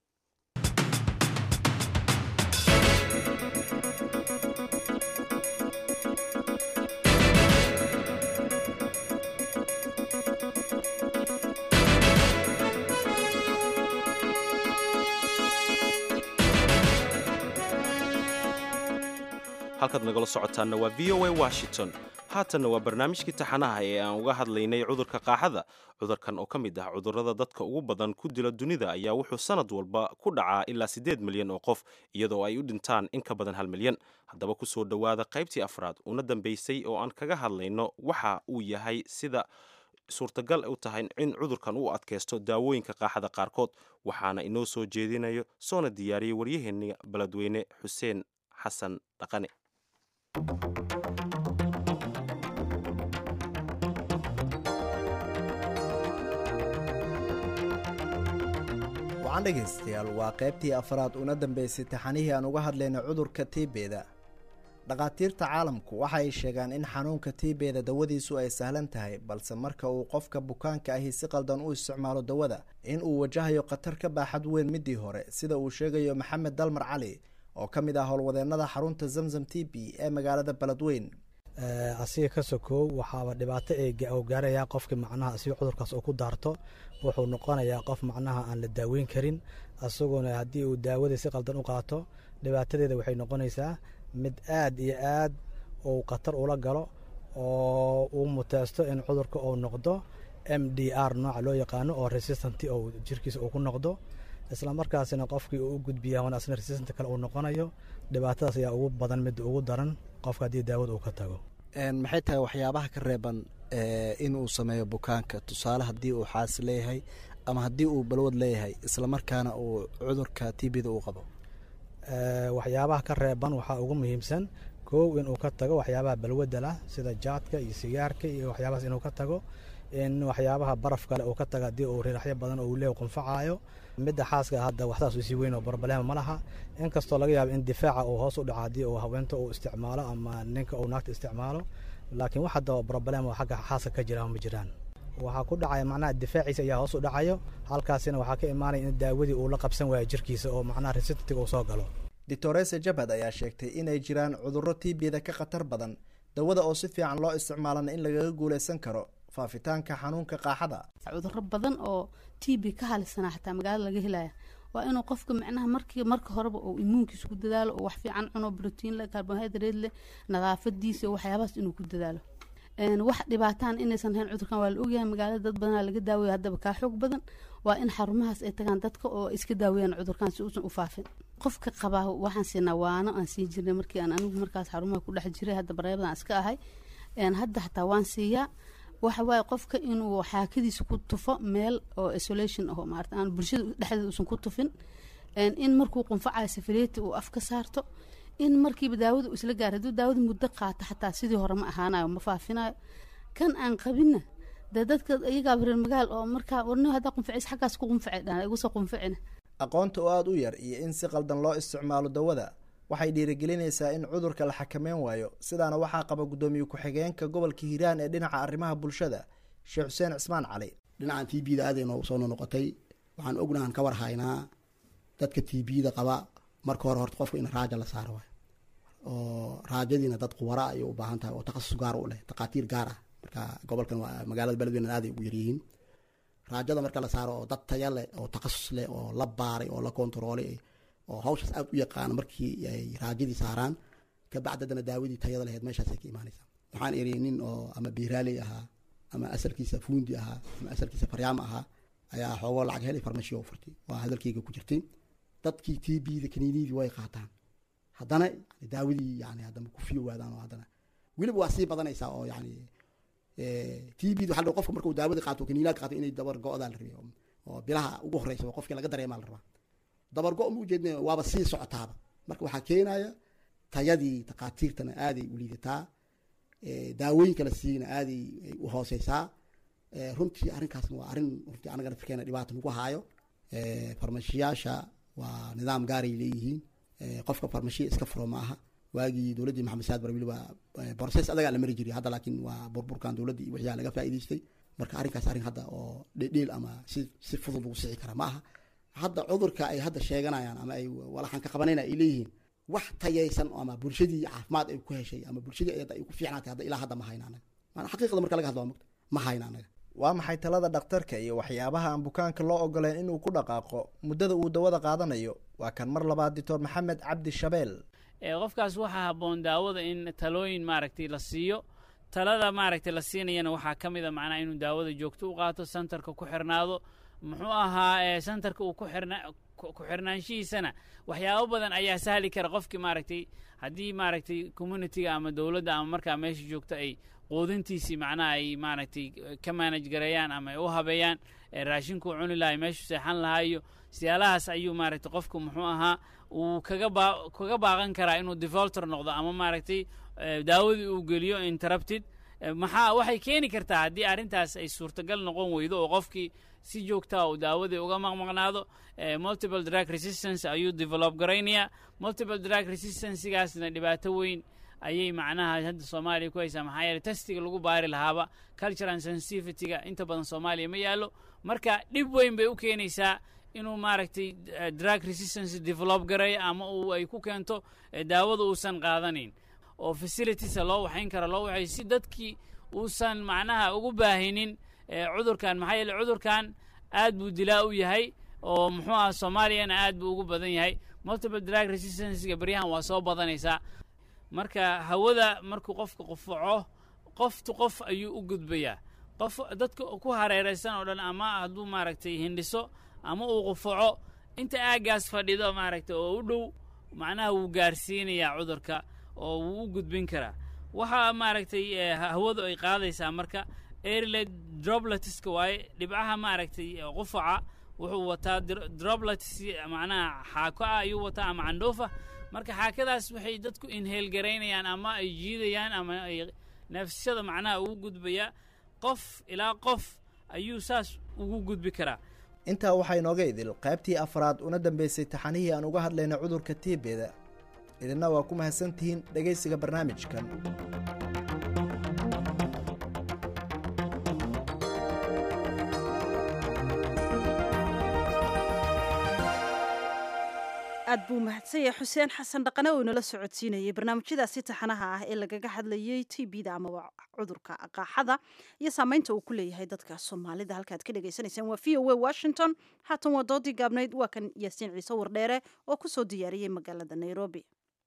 halkaad nagala socotaanna waa v o a washington haatanna waa barnaamijkii taxanaha ee aan uga hadlaynay cudurka qaaxada cudurkan oo ka mid ah cudurrada dadka ugu badan ku dila dunida ayaa wuxuu sanad walba ku dhacaa ilaa siddeed milyan oo qof iyadoo ay u dhintaan in ka badan hal milyan haddaba ku soo dhowaada qaybtii afraad una dambaysay oo aan kaga hadlayno waxa uu yahay sida suurtagal u tahay in cudurkan uu adkaysto daawooyinka qaaxada qaarkood waxaana inoo soo jeedinayo soona diyaariyey waryaheena beledweyne xuseen xasan dhaqane wacan dhegaystayaal waa qaybtii afraad una dambaysay taxanihii aan uga hadlayna cudurka tiibeeda dhakhaatiirta caalamku waxa ay sheegaan in xanuunka tiibeeda dawadiisu ay sahlan tahay balse marka uu qofka bukaanka ahi si qaldan u isticmaalo dawada in uu wajahayo khatar ka baaxad weyn midii hore sida uu sheegayo maxamed dalmar cali oo ka mid ah howlwadeennada xarunta zamzam t b ee magaalada beledweyn asiga ka sokow waxaaba dhibaato u gaarayaa qofkii macnaha asiga cudurkaas uu ku daarto wuxuu noqonayaa qof macnaha aan la daaweyn karin asaguna haddii uu daawadii si qaldan u qaato dhibaatadeeda waxay noqonaysaa mid aad iyo aad uu khatar ula galo oo uu muteysto in cudurka uu noqdo m d r nooca loo yaqaano oo resistant oo jirkiisa uu ku noqdo isla markaasina qofkii uu u gudbiya asna resistant kale uu noqonayo dhibaatadaas ayaa ugu badan midda ugu daran qofka haddii daawada uu ka tago maxay tahay waxyaabaha ka reeban in uu sameeyo bukaanka tusaale haddii uu xaas leeyahay ama haddii uu balwad leeyahay islamarkaana uu cudurka t b da uu qabo waxyaabaha ka reeban waxaa ugu muhiimsan kow inuu ka tago waxyaabaha balwadda lah sida jaadka iyo sigaarka iyo waxyaabahaas inuu ka tago in waxyaabaha baraf kale uu ka tago haddii uu riraxyo badan oo uu leeyahy qunfacaayo midda xaaska hadda waxsaas usii weyn oo barbalema ma laha inkastoo laga yaabo in difaaca uu hoos u dhaco haddii uu haweenta uu isticmaalo ama ninka uu naagta isticmaalo laakiin wax hadda barbalema xagga xaaska ka jira ma jiraan waxaa ku dhacaya macnaha difaaciisa ayaa hoos u dhacayo halkaasina waxaa ka imaanaya in daawadii uu la qabsan waayo jirkiisa oo macnaha resistatiga uu soo galo doctorese jabhad ayaa sheegtay inay jiraan cudurro t b da ka khatar badan dawada oo si fiican loo isticmaalana in lagaga guulaysan karo faafitaanka xanuunka qaaxada cudurro badan oo t b ka halisanaa xataa magaalada laga helaya waa inuu qofka macnaha markii marka horeba uu immuunkiisa ku dadaalo oo wax fiican cuno brotiin leh carbohydrate leh nadaafadiisa iyo waxyaabahaas inuu ku dadaalo wax dhibaataan inaysan hayn cudurkan waa la ogyahay magaalada dad badanaa laga daaweeya haddaba kaa xoog badan waa in xarumahaas ay tagaan dadka oo iska daaweeyaan cudurkan si uusan u faafin qofka qabaa waxaan siinaa waano aan siin jirnay markii aan anigu markaas xarumaha ku dhex jiray hadda bareebadan iska ahay hadda xataa waan siiyaa waxa waaye qofka inuu xaakadiisa ku tufo meel oo isolation aho maarata aan bulshada dhexdeeda uusan ku tufin in markuu qunfacayo safaleeti uu af ka saarto in markiiba daawada uu isla gaar hadduu daawada muddo qaato xataa sidii hore ma ahaanayo ma faafinayo kan aan qabinna dee dadka iyagaaba reer magaal oo markaa warni haddaa qunfacis xaggaas ku qunface dhan igu soo qunficina aqoonta oo aada u yar iyo in si qaldan loo isticmaalo dawada waxay dhiirigelinaysaa in cudurka la xakameyn waayo sidaana waxaa qaba guddoomiye ku-xigeenka gobolka hiiraan ee dhinaca arrimaha bulshada sheekh xuseen cismaan cali dhinacan t b da aad ay noogu soo nonoqotay waxaan ognahan ka war haynaa dadka t b da qaba marka hore horta qofka in raaja la saaro waay oo raajadiina dad quwara ayay u baahan tahay oo takhasus gaar u leh takhaatiir gaar ah marka gobolkan waa magaalada beledweyne aaday ugu yaryihiin raajada marka la saaro oo dad taya leh oo takhasus leh oo la baaray oo la kontaroolay oo hawshaas aada u yaqaana markii ay raajadii saaraan kabacdi haddana daawadii tayada lahayd meeshaasay ka imaanaysaa waxaan eriyay nin oo ama biiraaley ahaa ama asalkiisa fuundi ahaa ama asalkiisa faryaamo ahaa ayaa xoogoo lacag helay farmashiyo u furtay waa hadalkeyga ku jirtay dadkii t b da kaniinidii way qaataan haddana daawadii yani haddana ku fiyo waadaan oo haddana weliba waa sii badanaysaa oo yani t b da waxa qofka markuu daawadii qaato kaniinaad qaato inay dabar go-daa la rabay oo bilaha ugu horeysa qofkii laga dareemaa la rabaa dabar go ma ujeedna waaba sii socotaaba marka waxaa keenaya tayadii takhaatiirtana aaday u liidataa daawooyinka la siiyana aaday u hooseysaa runtii arrinkaasna waa arrin runtii anagana firkeena dhibaata nagu haayo farmashiyaasha waa nidaam gaaray leeyihiin qofka farmashiya iska furo ma aha waagii dowladdii maxamed saad bar weliba borses adagaa la mari jiray hadda laakiin waa burburkan dowladdii iyo wixyaa laga faa'iidaystay marka arrinkaas arrin hadda oo dhedheel ama si si fudud lagu sixi kara ma aha hadda cudurka ay hadda sheeganayaan ama ay walaxan ka qabanayna ay leeyihiin wax tayaysan ama bulshadii caafimaad ay ku heshay ama bulshadii ay ku fiicnaatay hadda ilaa hadda ma hayna anaga maana xaqiiqada marka laga hadlo waa mogta ma hayna anaga waa maxay talada dhakhtarka iyo waxyaabaha aan bukaanka loo ogoleen inuu ku dhaqaaqo muddada uu dawada qaadanayo waa kan mar labaad doctor maxamed cabdi shabeel qofkaas waxaa habboon daawada in talooyin maaragtay la siiyo talada maaragtay la siinayana waxaa ka mid a macnaha inuu daawada joogto u qaato santarka ku xirnaado muxuu ahaa santarka uu ku xirnaanshihiisana waxyaabo badan ayaa sahli kara qofkii maaragtay haddii maaragtay communitiga ama dowladda ama markaa meesha joogto ay quudintiisii macnaha ay maaragtay ka manaj gareeyaan ama ay u habeeyaan raashinkuu cuni lahay meeshuu seexan lahaa iyo siyaalahaas ayuu maaragtay qofku muxuu ahaa uu kaga baa kaga baaqan karaa inuu devoltor noqdo ama maaragtay daawadii uu geliyo interrupted maxaa waxay keeni kartaa haddii arrintaas ay suurtagal noqon weydo oo qofkii si joogtaa uu daawadii uga maqmaqnaado multiple drug resistance ayuu develop garaynayaa multiple drug resistancegaasna dhibaato weyn ayay macnaha hadda soomaaliya ku haysaa maxaa yeele testiga lagu baari lahaaba culture and sensitivity-ga inta badan soomaaliya ma yaallo marka dhib weyn bay u keenaysaa inuu maaragtay drug resistance develop garay ama uu ay ku keento daawada uusan qaadanayn oo facilitiesa loo waxayn kara loo waxay si dadkii uusan macnaha ugu baahinin cudurkan maxaa yeele cudurkan aad buu dilaa u yahay oo muxuu aha soomaaliyana aad buu ugu badan yahay multiple drug resistancega beryahan waa soo badanaysaa marka hawada markuu qofka qufaco qoftu qof ayuu u gudbayaa qof dadka ku hareeraysan oo dhan ama hadduu maaragtay hindhiso ama uu qufaco inta aaggaas fadhido maaragtay oo u dhow macnaha wuu gaarsiinayaa cudurka oo wuu u gudbin karaa waxaa maaragtay hawadu ay qaadaysaa marka airlet dropletska waaye dhibcaha maaragtay qufaca wuxuu wataa droblets macnaha xaako ah ayuu wataa ama candhuufa marka xaakadaas waxay dadku inheel garaynayaan ama ay jiidayaan ama ay neefsashada macnaha ugu gudbaya qof ilaa qof ayuu saas ugu gudbi karaa intaa waxaa inooga idil qaybtii afraad una dambaysay taxanihii aan uga hadlayna cudurka tiibeda idinna waa ku mahadsantihiin dhegaysiga barnaamijkan aad buu mahadsan yahay xuseen xasan dhaqane oo inala socodsiinayay barnaamijyadaasi taxanaha ah ee lagaga hadlayay t b-da amaba cudurka qaaxada iyo saameynta uu ku leeyahay dadka soomaalida halkaad ka dhagaysanaysaan waa v o a washington haatan waa doodii gaabnayd waa kan yaasiin ciise wardheere oo ku soo diyaariyey magaalada nairobi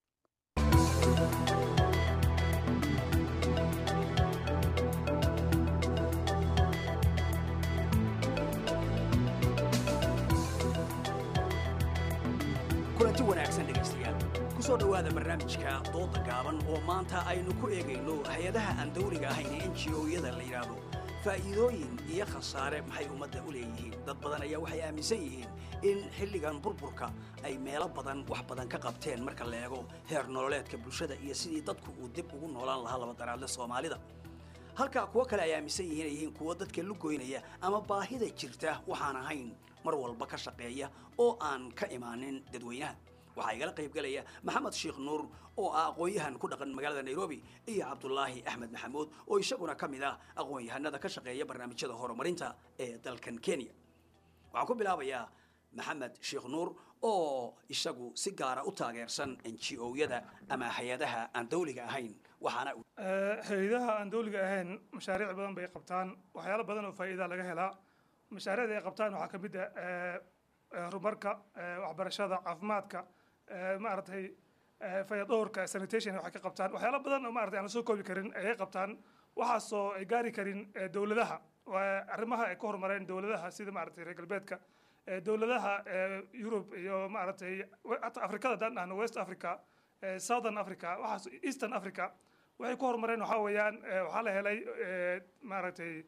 kulanti wanaagsan dhegaystayaal ku soo dhowaada barnaamijka dooda gaaban oo maanta aynu ku eegayno hay-adaha aan dawliga ahayn ee n g o-yada la yidhaahdo faa'iidooyin iyo khasaare maxay ummadda u leeyihiin dad badan ayaa waxay aaminsan yihiin in xilligan burburka ay meelo badan wax badan ka qabteen marka la eego heer nololeedka bulshada iyo sidii dadku uu dib ugu noolaan lahaa labadaraadle soomaalida halka kuwo kale ay aaminsan yihiin ay yihiin kuwo dadka lugoynaya ama baahida jirta waxaan ahayn mar walba ka shaqeeya oo aan ka imaanin dadweynaha waxaa igala qaybgalaya maxamed sheekh nuur oo ah aqoon-yahan ku dhaqan magaalada nairobi iyo cabdulaahi axmed maxamuud oo isaguna ka mid ah aqoon-yahanada ka shaqeeya barnaamijyada horumarinta ee dalkan kenya waxaan ku bilaabayaa maxamed sheekh nuur oo isagu si gaara u taageersan n g o-yada ama hay-adaha aan dawliga ahayn waxaana hay-adaha aan dawliga ahayn mashaariic badan bay qabtaan waxyaalo badan oo faa'iida laga helaa mashaariicda ay qabtaan waxaa ka mid ah horumarka waxbarashada caafimaadka maaragtay fayadhowrka sanitation waxay ka qabtaan waxyaalo badan oo maaragtay aan la soo koobi karin ayay qabtaan waxaasoo ay gaari karin dowladaha arrimaha ay ka horumareen dowladaha sida maaragtay reer galbeedka dowladaha yurub iyo maaragtay hata afrikada haddaan dhahno west africa southern africa waxaas eastern africa waxay ku horumareen waxaa weeyaan waxaa la helay maaragtay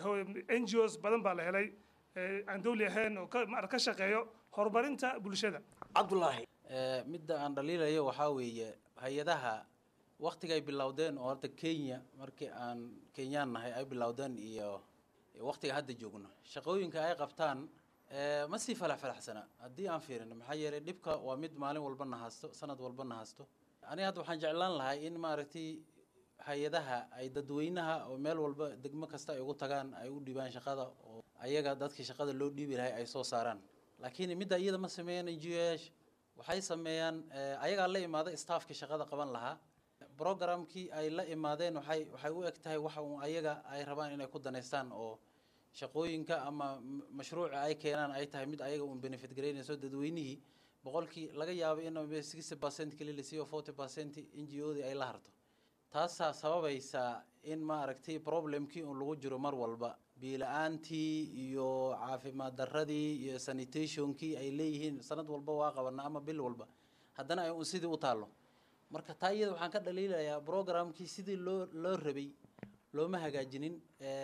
n g os badan baa la helay aan dawli ahayn oo ka shaqeeyo horumarinta bulshada cabdulaahi midda aan dhaliilayo waxaa weeye hay-adaha waktiga ay bilowdeen oo horta kenya markii aan kenyaan nahay ay bilowdeen iyo waktiga hadda joogno shaqooyinka ay qabtaan ma sii falax falaxsana haddii aan fiirino maxaa yeelay dhibka waa mid maalin walba na hasto sanad walba na hasto aniga hadda waxaan jeclaan lahay in maaragtay hay-adaha ay dadweynaha oo meel walba degmo kasta ay ugu tagaan ay u dhibaan shaqada oo ayaga dadkii shaqada loo dhiibi lahay ay soo saaraan laakiin midda iyada ma sameeyaan n g o yaasha waxay sameeyaan ayagaa la imaada staffkii shaqada qaban lahaa programkii ay la imaadeen waxay waxay u eg tahay waxa uun ayaga ay rabaan inay ku danaystaan oo shaqooyinka ama mashruuca ay keenaan ay tahay mid ayaga uun benefit garaynayso dadweynihii boqolkii laga yaabo in sixty percent keli la siiyo forty percent n g o dii ay la harto taasaa sababaysaa in maaragtay problemkii un lagu jiro mar walba biila-aantii iyo caafimaad darradii iyo sanitationkii ay leeyihiin sanad walba waa qabanaa ama bil walba haddana ay un sidii u taallo marka taa iyada waxaan ka dhaliilayaa programkii sidii loo loo rabay looma hagaajinin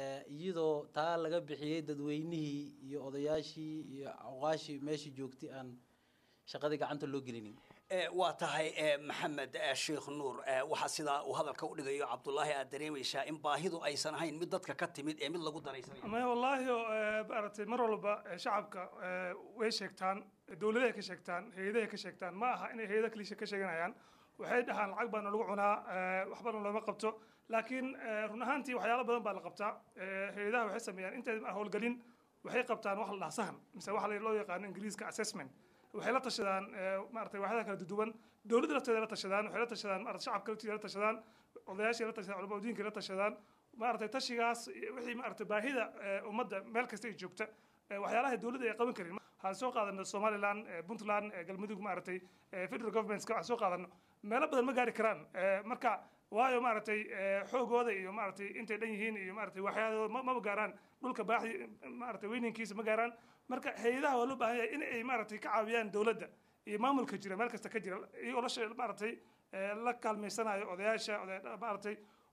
iyadoo taa laga bixiyey dadweynihii iyo odayaashii iyo awqaashii meeshii joogtay aan shaqadii gacanta loo gelinin waa tahay maxamed sheekh nuur waxaa sidaa uu hadalka u dhigayo cabdulaahi aad dareemaysaa in baahidu aysan ahayn mid dadka ka timid ee mid lagu daraysanayo maya wallaahi maaragtay mar walba shacabka way sheegtaan dowladahay ka sheegtaan hay-adahay ka sheegtaan ma aha inay hay-ada kalisha ka sheeganayaan waxay dhahaan lacag baana lagu cunaa waxbana looma qabto laakiin run ahaantii waxyaalo badan baa la qabtaa hay-adaha waxay sameeyaan intay howlgelin waxay qabtaan wax la dhaha sahan mise waxa loo yaqaano ingiriiska assessment waxay la tashadaan maaragtay waaxyaha kala duwan dowladda lafteeda la tashadaan waxay la tashadaan maarata shacabka laftiisa la tashadaan odayaashii la tashadaan culamada diinka la tashadaan maaragtay tashigaas wixii maaragtay baahida ummadda meel kasta ay joogta waxyaalaha dowladda ay qaban karin waxaan soo qaadano somaliland puntland galmudug maaragtay federal governmentska waxaan soo qaadano meelo badan ma gaari karaan marka waayo maaragtay xoogooda iyo maaragtay intay dhan yihiin iyo maaragtay waxyaadooda maba gaaraan dhulka baaxi maaragtay weyninkiisa ma gaaraan marka hay-adaha waa loo baahan yahay in ay maaragtay ka caawiyaan dowladda iyo maamulka jira meel kasta ka jira iyagoo la maaragtay la kaalmaysanayo odayaasha maaragtay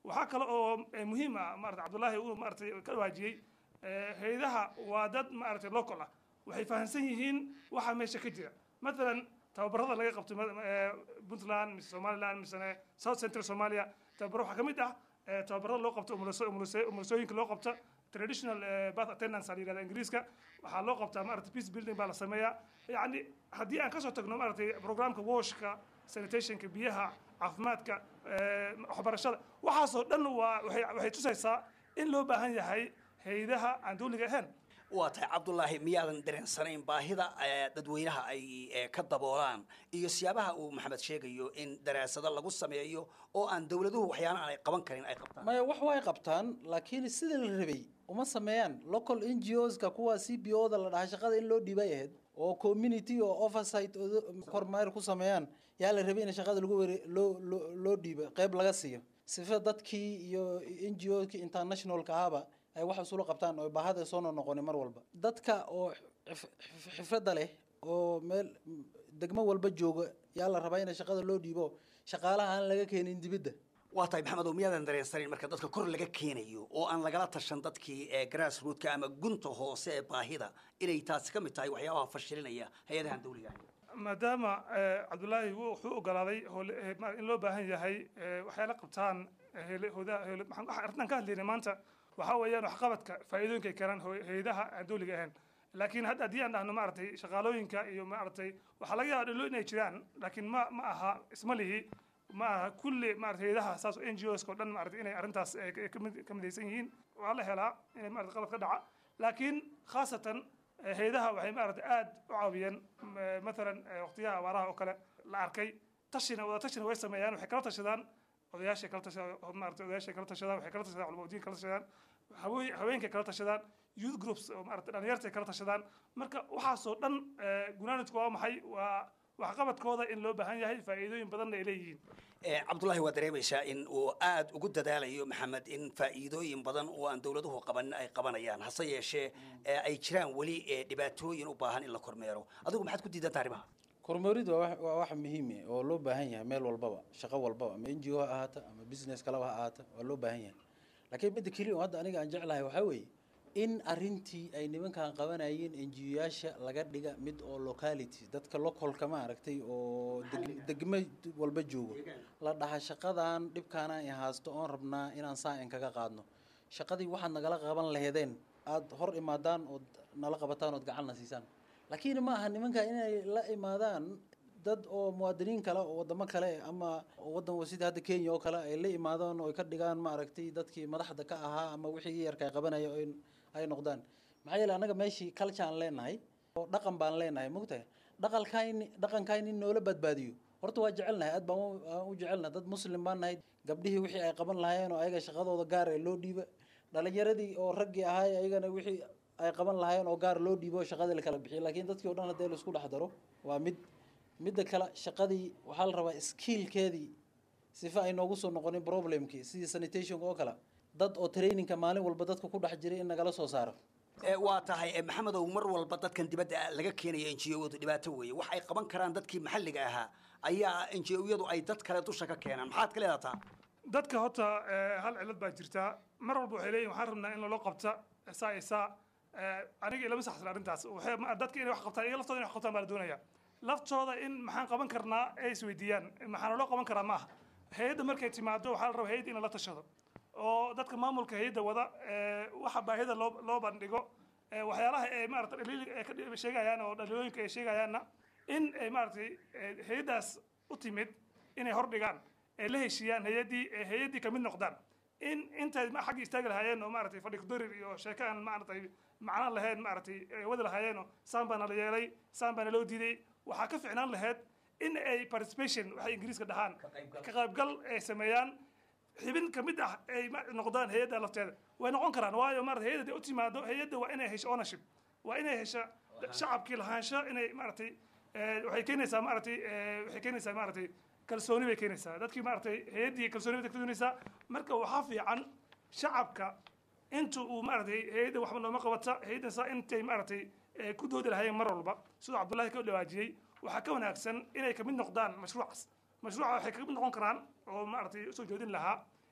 waxaa kale oo eh, muhiim ah maarata cabdullaahi uu maaratay ka waajiyey eh, hay-adaha waa dad maaragtay local ah waxay fahamsan yihiin waxa meesha ka jira matalan tababarada laga qabto ma- eh, puntland mise somaliland misene south central somalia tababaro waxaa ka mid ah eh, tababarada loo qabto umuliso- umuliso- umulisooyinka loo qabto traditional eh, bath attendance aa la yidhahda ingiriiska waxaa loo qabtaa maaragtay peace building baa la sameeyaa yacni haddii aan kasoo tagno maaragtay programka washka sanitationka biyaha caafimaadka eh, waxbarashada waxaasoo dhan waa waxay waxay tusaysaa in loo baahan yahay hay-adaha aan dawliga ahayn waa tahay cabdulaahi miyaadan dareensanayn baahida eh, dadweynaha ay eh, ka daboolaan iyo siyaabaha uu maxamed sheegayo in daraasado lagu sameeyo oo aan dowladuhu waxyaala aanay qaban karin ay qabtaan maya wax way qabtaan laakiin sida la rabay uma sameeyaan local n g oska kuwa c b o da la dhahaa shaqada in loo dhiibay ahayd oo community oo oversight oo kormeer ku sameeyaan yaa la rabay in shaqada lagu were loo loo loo dhiibo qayb laga siiyo sifa dadkii iyo n g o kii internationalka ahaba ay wax isula qabtaan oo baahada soo noqonin mar walba dadka oo xif- xif- xifradda leh oo meel degmo walba jooga yaa la rabaa in shaqada loo dhiibo shaqaalaha aan laga keenin dibadda waa tahay maxamedow miyaadan dareensanayn marka dadka kor laga keenayo oo aan lagala tashan dadkii ee grassrootka ama gunta hoose ee baahida inay taasi ka mid tahay waxyaabaha fashilinaya hay-adahan dawliga ahayn maadaama eh, cabdullaahi wuu- wuxuu ogolaaday hole- eh, ma- in loo baahan yahay eh, waxyaala qabtaan eh, hele- hooda- hele- maxaan- waxa arrintan ka hadlaynay maanta waxaa weeyaan waxqabadka faa'iidooyinka ay keenaan hoo- hay-adaha aan dawliga ahayn laakiin hadda haddii aan dhahno maaragtay shaqaalooyinka iyo maaragtay waxaa laga yaaba dhalo inay jiraan laakiin ma ma aha isma lihi ma aha kulli maarata hay-adaha saas n g oska oo dhan maarata inay arrintaas eh, ka- ka mid- ka midaysan yihiin waa la helaa inay maarata qalad ka dhaca laakiin khaasatan eh, hay-adaha waxay maarata aad u caawiyeen m- eh, mathalan eh, waqtiyaha abaaraha oo kale la arkay tashina wada tashina way sameeyaan waxay kala tashadaan odayaashay kala tashadaan maarata odayaashay kala tashadaan waxay kala tashadaan culumadiin kala tashadaan haween haweenkay kala tashadaan youth groups oo maarata dhalinyartay kala tashadaan marka waxaasoo dhan eh, gunaanadku waa maxay waa waxqabadkooda in loo baahan yahay faa'iidooyin badanna ay leeyihiin Eh, cabdullaahi waa dareemaysaa in uu aad ugu dadaalayo maxamed in faa'iidooyin badan oo aan dowladuhu qabanin ay qabanayaan hase yeeshee eh, ay jiraan weli eh, dhibaatooyin u baahan in la kormeero adigu maxaad ku diidan tahay arrimaha kormeeridu waa wax- waa wax muhiim ah oo loo baahan yahay meel walbaba shaqo walbaba ama n g o ha ahaata ama business kaleba ha ahaata waa loo baahan yahay laakiin midda keliya oo hadda aniga aan jeclahay waxaa weeye in arrintii ay nimankan qabanayeen n g o yaasha laga dhiga mid oo locality dadka localka ma aragtay oo deg- degmo walba joogo la dhaha shaqadan dhibkaana ay haasto oon rabnaa inaan saa in kaga qaadno shaqadii waxaad nagala qaban laheedeen aad hor imaadaan ood nala qabataan ood gacanna siisaan laakiin ma aha nimanka inay la imaadaan dad oo muwaadiniin kale oo wadamo kale ama wadan sida hadda kenya oo kale ay la imaadaan oo ay ka dhigaan maaragtay dadkii madaxda ka ahaa ama wixii yarka ay qabanaya oo in- ay noqdaan maxaa yeele annaga meeshii culture aan leenahay oo dhaqan baan leenahay mogtahay dhaqankayni dhaqankayni in noola badbaadiyo horta waa jecelnahay aad baan u- aan u jecelnahay dad muslim baan nahay gabdhihii wixii ay qaban lahaayeen oo ayaga shaqadooda gaar ee loo dhiiba dhalinyaradii oo raggii ahaay ayagana wixii ay qaban lahaayeen oo gaar loo dhiibo oo shaqadii la kala bixiyo laakiin dadkii o dhan haddii la isku dhex daro waa mid midda kale shaqadii waxaa la rabaa skillkeedii sifa ay noogu soo noqonin problemkii sidii sanitationka oo kale dad oo trainingka maalin walba dadka ku dhex jiray in nagala soo saaro Eh, waa tahay eh, maxamedow mar walba dadkan dibadda laga keenaya n g o-du dhibaato weeye wax ay qaban karaan dadkii maxalliga ahaa ayaa n g o-yadu ay dad kale dusha ka keenaan maxaad ka leedataa dadka horta eh, hal cilad baa jirtaa mar walba waxay leeyihin waxaan rabnaa in lalo qabta saa iyo saa Eh, aniga ilama saxsan arrintaas waxay ma- dadka inay wax qabtaan iyo laftooda inay wax qabtaan baa la doonaya laftooda in maxaan qaban karnaa ay isweydiiyaan maxaa loo qaban karaa maaha hay-adda markay timaado waxaa la rabaa hay-adda in lala tashado oo dadka maamulka hay-adda wada eh, waxa baahida loo loo bandhigo eh, waxyaalaha ay maarata dhaliil ay ka dhi- sheegayaan oo dhaliilooyinka ay sheegayaanna in ay maaragtay eh, hay-addaas u timid inay hordhigaan ay la heshiiyaan hay-addii ay hay-addii kamid noqdaan in intay ma- xagga istaagi lahaayeen oo maaragtay fadhi kudarir iyo sheeko aan maaragtay macno lahayn maaragtay ay wadi lahaayeenoo saan baana la yeelay saan baana loo diiday waxaa ka ficnaan lahayd in ay participation waxay ingiriiska dhahaan ka qaybgal ay sameeyaan xibin ka mid ah ay ma- noqdaan hay-adda lafteeda way noqon karaan waayo maarata hay-adda haday u timaado hay-adda waa inay hesho ownership waa inay hesha shacabkii lahaansho inay maaragtay eh, waxay keenaysaa maaragtay eh, waxay keenaysaa maaragtay kalsooni bay keenaysaa dadkii maaragtay hay-addii kalsooni bay keenaysaa marka waxaa fiican shacabka inta uu maaragtay hay-adda waxba nooma qabata hay-addan saa intay maaragtay eh, ku doodi lahaayeen mar walba siduu cabdullaahi ka dhawaajiyey waxaa ka wanaagsan inay kamid noqdaan mashruucaas mashruuca waxay kamid noqon karaan oo maaragtay usoo joodin lahaa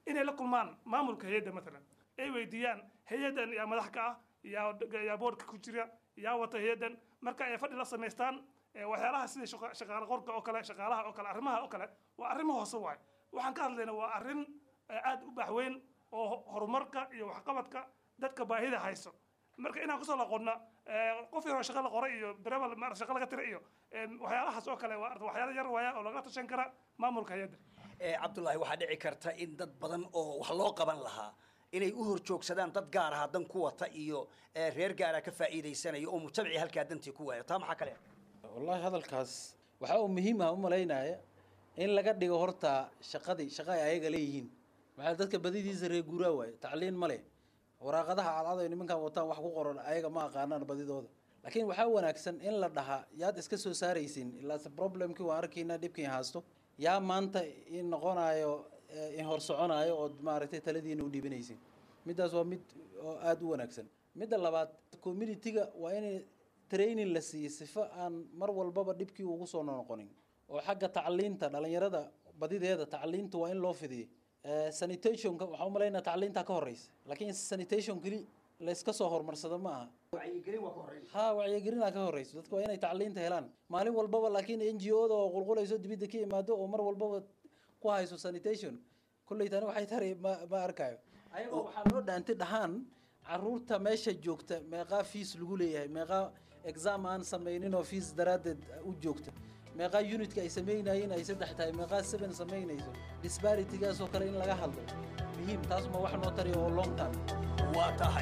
inay la kulmaan maamulka hay-adda matalan ay weydiiyaan hay-addan yaa madax ka ah yaa yaa boodhka ku jira yaa wata hay-addan marka ay fadhi la samaystaan waxyaalaha sida shaqaale qorka oo kale shaqaalaha oo kale arrimaha oo kale waa arrimo hoose waay waxaan ka hadlayna waa arrin aad u baaxweyn oo horumarka iyo waxqabadka dadka baahida hayso marka inaan kusoo laqonna qof yaroo shaqa la qoray iyo dareebal ma shaqa laga tira iyo waxyaalahaas oo kale waa waxyaala yar waaya oo lagala tashan kara maamulka hay-adda cabdullaahi waxaa dhici karta in dad badan oo wax loo qaban lahaa inay u horjoogsadaan dad gaar aha dan ku wata iyo reer gaara ka faa'iidaysanaya oo mujtamacii halkaa dantii ku waaya taa maxaa kale wallaahi hadalkaas waxaa uu muhiim ah u malaynaya in laga dhigo horta shaqadii shaqa ay ayaga leeyihiin maxaa dadka badidiisa reer guuraa waaye tacliin ma leh waraaqadaha cadcad ay nimankan wataan wax ku qoran ayaga ma aqaanaan badidooda laakiin waxaa wanaagsan in la dhahaa yaad iska soo saaraysin ilaase problemkii waan arkaynaa dhibkiin haasto yaa maanta in noqonayo in hor soconayo ood maaragtay taladiina u dhiibanaysin middaas waa mid oo aada u wanaagsan midda labaad communitiga waa in training la siiyey sifo aan mar walbaba dhibkii ugu soo noqonin oo xagga tacliinta dhalinyarada badideeda tacliinta waa in loo fidiyey sanitationka waxaa u malaynaa tacliintaa ka horeysa laakiin sanitation keli layska soo horumarsado ma aha ha wacyigelinaa ka horeyso dadka waa inay tacliinta helaan maalin walbaba laakiin n g o da oo qulqulayso dibidda ka imaado oo mar walbaba ku hayso sanitation kolley tani waxay taray ma ma arkayo ayagoo waxaa loo dhaantay dhahaan caruurta meesha joogta meeqaa fees lagu leeyahay meeqaa exam aan samaynin oo fees daraaddeed u joogta meeqaa unitka ay samaynayeen ay saddex tahay meeqaa seven samaynayso disbaritigaas oo kale in laga hadlo muhiim taas ma wax noo tari oo long term waa tahay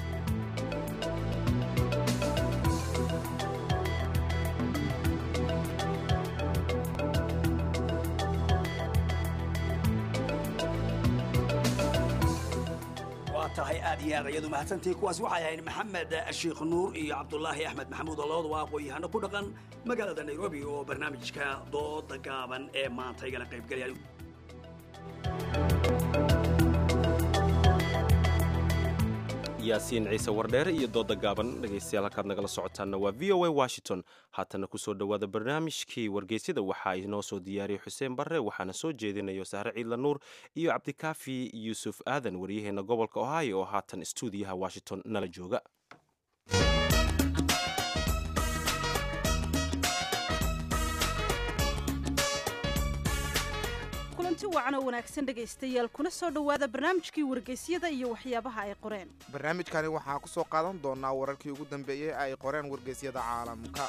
waa tahay aad iyo aad ayadu mahadsantihi kuwaas waxay ahayd maxamed sheekh nuur iyo cabdulaahi axmed maxamuud oo labadu waa aqoon-yahano ku dhaqan magaalada nairobi oo barnaamijka dooda gaaban ee maanta igala qaybgelaya yaasiin ciise wardheere iyo dooda gaaban dhegaystayaal halkaad nagala socotaanna waa v o a washington haatana kusoo dhowaada barnaamijkii wargeysyada waxaa inoo soo diyaariyey xuseen barre waxaana soo jeedinayo sahre ciidla nuur iyo cabdikaafi yuusuf aadan waryaheena gobolka ohio oo haatan stuudiyaha washington nala jooga kulanti wacan oo wanaagsan dhegaystayaal kuna soo dhowaada barnaamijkii wargeysyada iyo waxyaabaha ay qoreen barnaamijkani waxaa ku soo qaadan doonaa wararkii ugu dambeeyey ay qoreen wargeysyada caalamka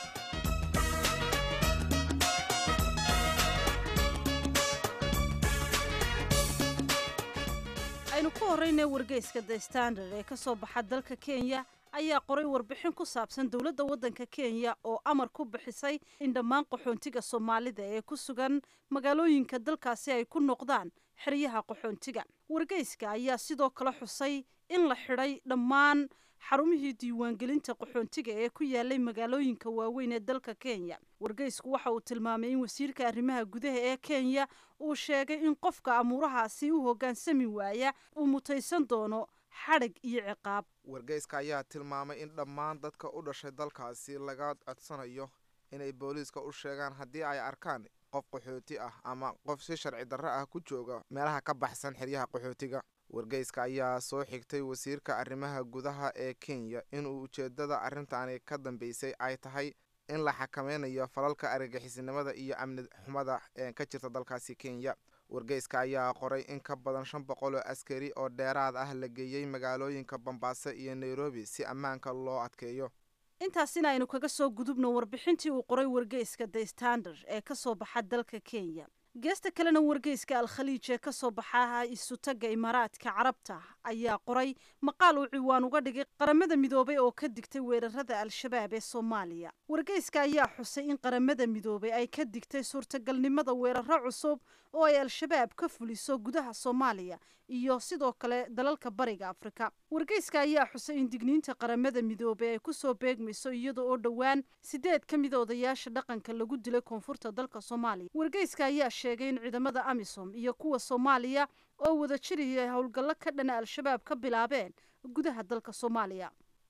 aynu ku horreynay wargeyska the standard ee ka soo baxa dalka kenya ayaa qoray warbixin ku saabsan dowladda waddanka kenya oo amar ku bixisay in dhammaan qaxoontiga soomaalida ee ku sugan magaalooyinka dalkaasi ay ku noqdaan xeryaha qaxoontiga wargeyska ayaa sidoo kale xusay in la xidhay dhammaan xarumihii diiwaangelinta qaxoontiga ee ku yaalay magaalooyinka waaweyn ee dalka kenya wargeysku waxa uu tilmaamay in wasiirka arrimaha gudaha ee kenya uu sheegay in qofka amuurahaasi u hoggaansami waaya uu mutaysan doono xadhig iyo ciqaab wargeyska ayaa tilmaamay in dhammaan dadka u dhashay dalkaasi laga codsanayo inay booliiska u sheegaan haddii ay arkaan qof qaxooti ah ama qof si sharci darro ah ku jooga meelaha ka baxsan xeryaha qaxootiga wargeyska ayaa soo xigtay wasiirka arrimaha gudaha ee kenya inuu ujeeddada arrintaani ka dambeysay ay tahay in la xakameynayo falalka argagixisinimada iyo amni xumada ee ka jirta dalkaasi kenya wargeyska ayaa qoray in ka badan shan boqol oo askari oo dheeraad ah la geeyey magaalooyinka bambaaso iyo nairobi si ammaanka loo adkeeyo intaasina aynu kaga soo gudubno warbixintii uu qoray wargeyska the standard ee ka soo baxa dalka kenya geesta kalena wargeyska al-khaliij ee ka soo baxa isutaga imaaraadka carabta ayaa qoray maqaal uu ciwaan uga dhigay qaramada midoobay oo ka digtay weerarada al-shabaab ee soomaaliya wargeyska ayaa xusay in qaramada midoobay ay ka digtay suurtagalnimada weeraro cusub oo ay al-shabaab ka fuliso gudaha soomaaliya iyo sidoo kale dalalka bariga afrika wargeyska ayaa xusay in digniinta qaramada midoobay ay kusoo beegmayso iyada oo dhowaan sideed ka mid odayaasha dhaqanka lagu dilay koonfurta dalka soomaaliya wargeyska ayaa sheegay in ciidamada amisom iyo kuwa soomaaliya oo wada jiraya howlgallo ka dhana al-shabaab ka bilaabeen gudaha dalka soomaaliya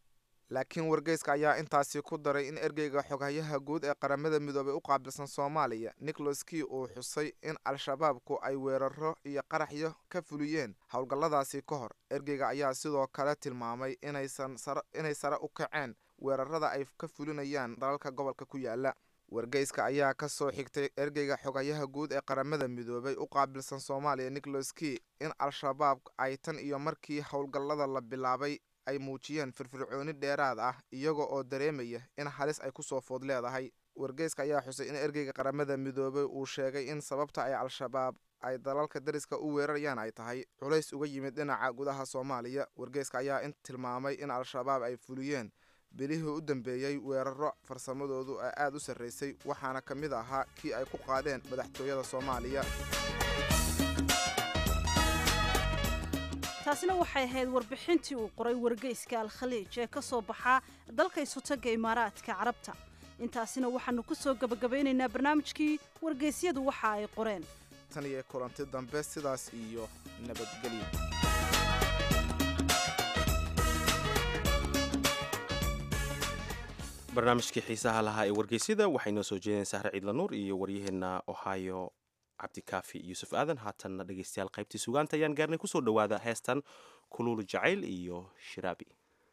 laakiin wargeyska ayaa intaasi ku daray in ergeyga xoghayaha guud ee qaramada midoobay u qaabilsan soomaaliya nicholas key uu xusay in al-shabaabku ay weeraro iyo qaraxyo ka fuliyeen howlgalladaasi ka hor ergeyga ayaa sidoo kale tilmaamay inaysan inay sare u kaceen weerarada ay ka fulinayaan dalalka gobolka ku yaala wargeyska ayaa ka soo xigtay ergeyga xogayaha guud ee qaramada midoobay u qaabilsan soomaaliya nicholas key in al-shabaab ay tan iyo markii howlgallada la bilaabay ay muujiyeen firfircooni dheeraad ah iyaga oo dareemaya in halis ay kusoo food leedahay wargeyska ayaa xusay in ergeyga qaramada midoobay uu sheegay in sababta ay al-shabaab ay dalalka dariska u weerarayaan ay tahay culays uga yimid dhinaca gudaha soomaaliya wargeyska ayaa in tilmaamay in al-shabaab ay fuliyeen bilihii u dambeeyey weeraro farsamadoodu ee aada u sarraysay waxaana ka mid ahaa kii ay ku qaadeen madaxtooyada soomaaliya taasina waxay ahayd warbixintii uu qoray wargeyska al-khaliij ee ka soo baxaa dalka isutagga imaaraadka carabta intaasina waxaannu ku soo gebagabaynaynaa barnaamijkii wargeysyadu waxa ay qoreen tan iyo kulanti dambe sidaas iyo nabadgelyo barnaamijkii xiisaha lahaa ee wargeysyada waxay noo soo jeedeen sahre ciidla nuur iyo waryaheenna ohio cabdikaafi yuusuf aadan haatanna dhegeystayaal qaybtii sugaanta ayaan gaarnay kusoo dhowaada heestan kuluulu jacayl iyo shiraabi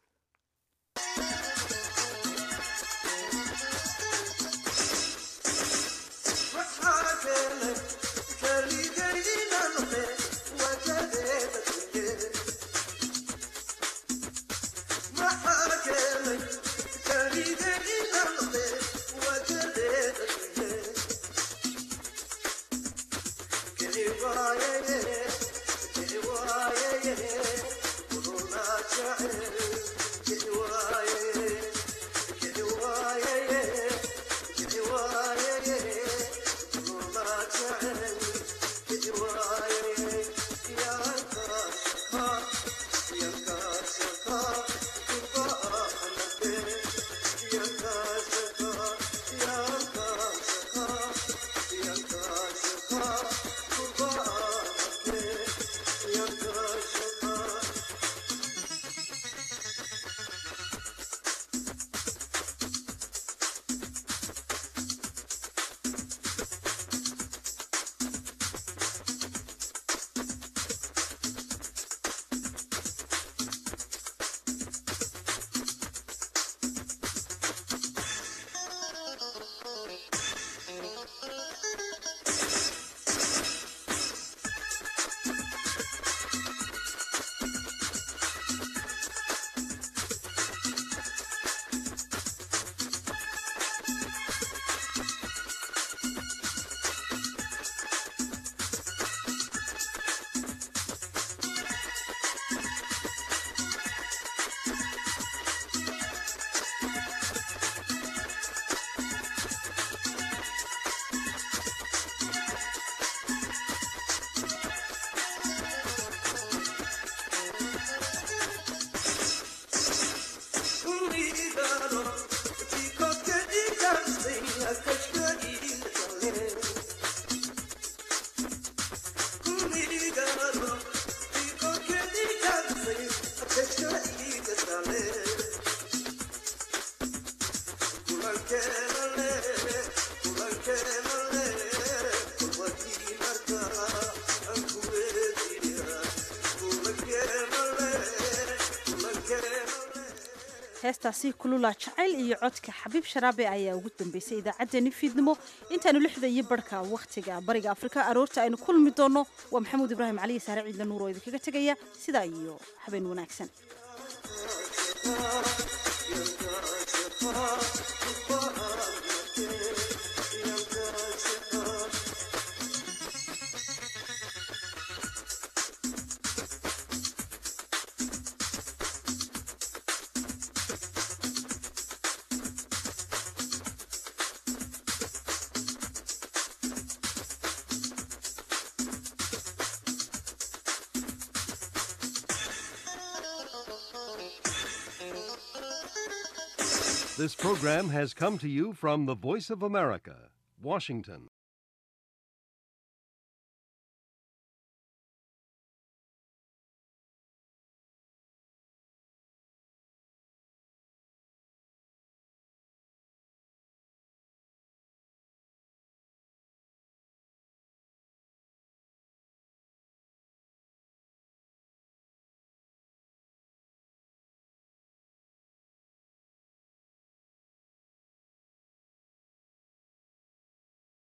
heestaasi kulula jacayl iyo codka xabiib sharaabe ayaa ugu dambeysay idaacaddeenni fiidnimo intaanu lixda iyo barhka wakhtiga bariga afrika aroorta aynu kulmi doonno waa maxamuud ibraahim caliyi saare ciidla nuur oo idinkaga tegaya sidaa iyo habeen wanaagsan This program has come to you from the Voice of America, Washington.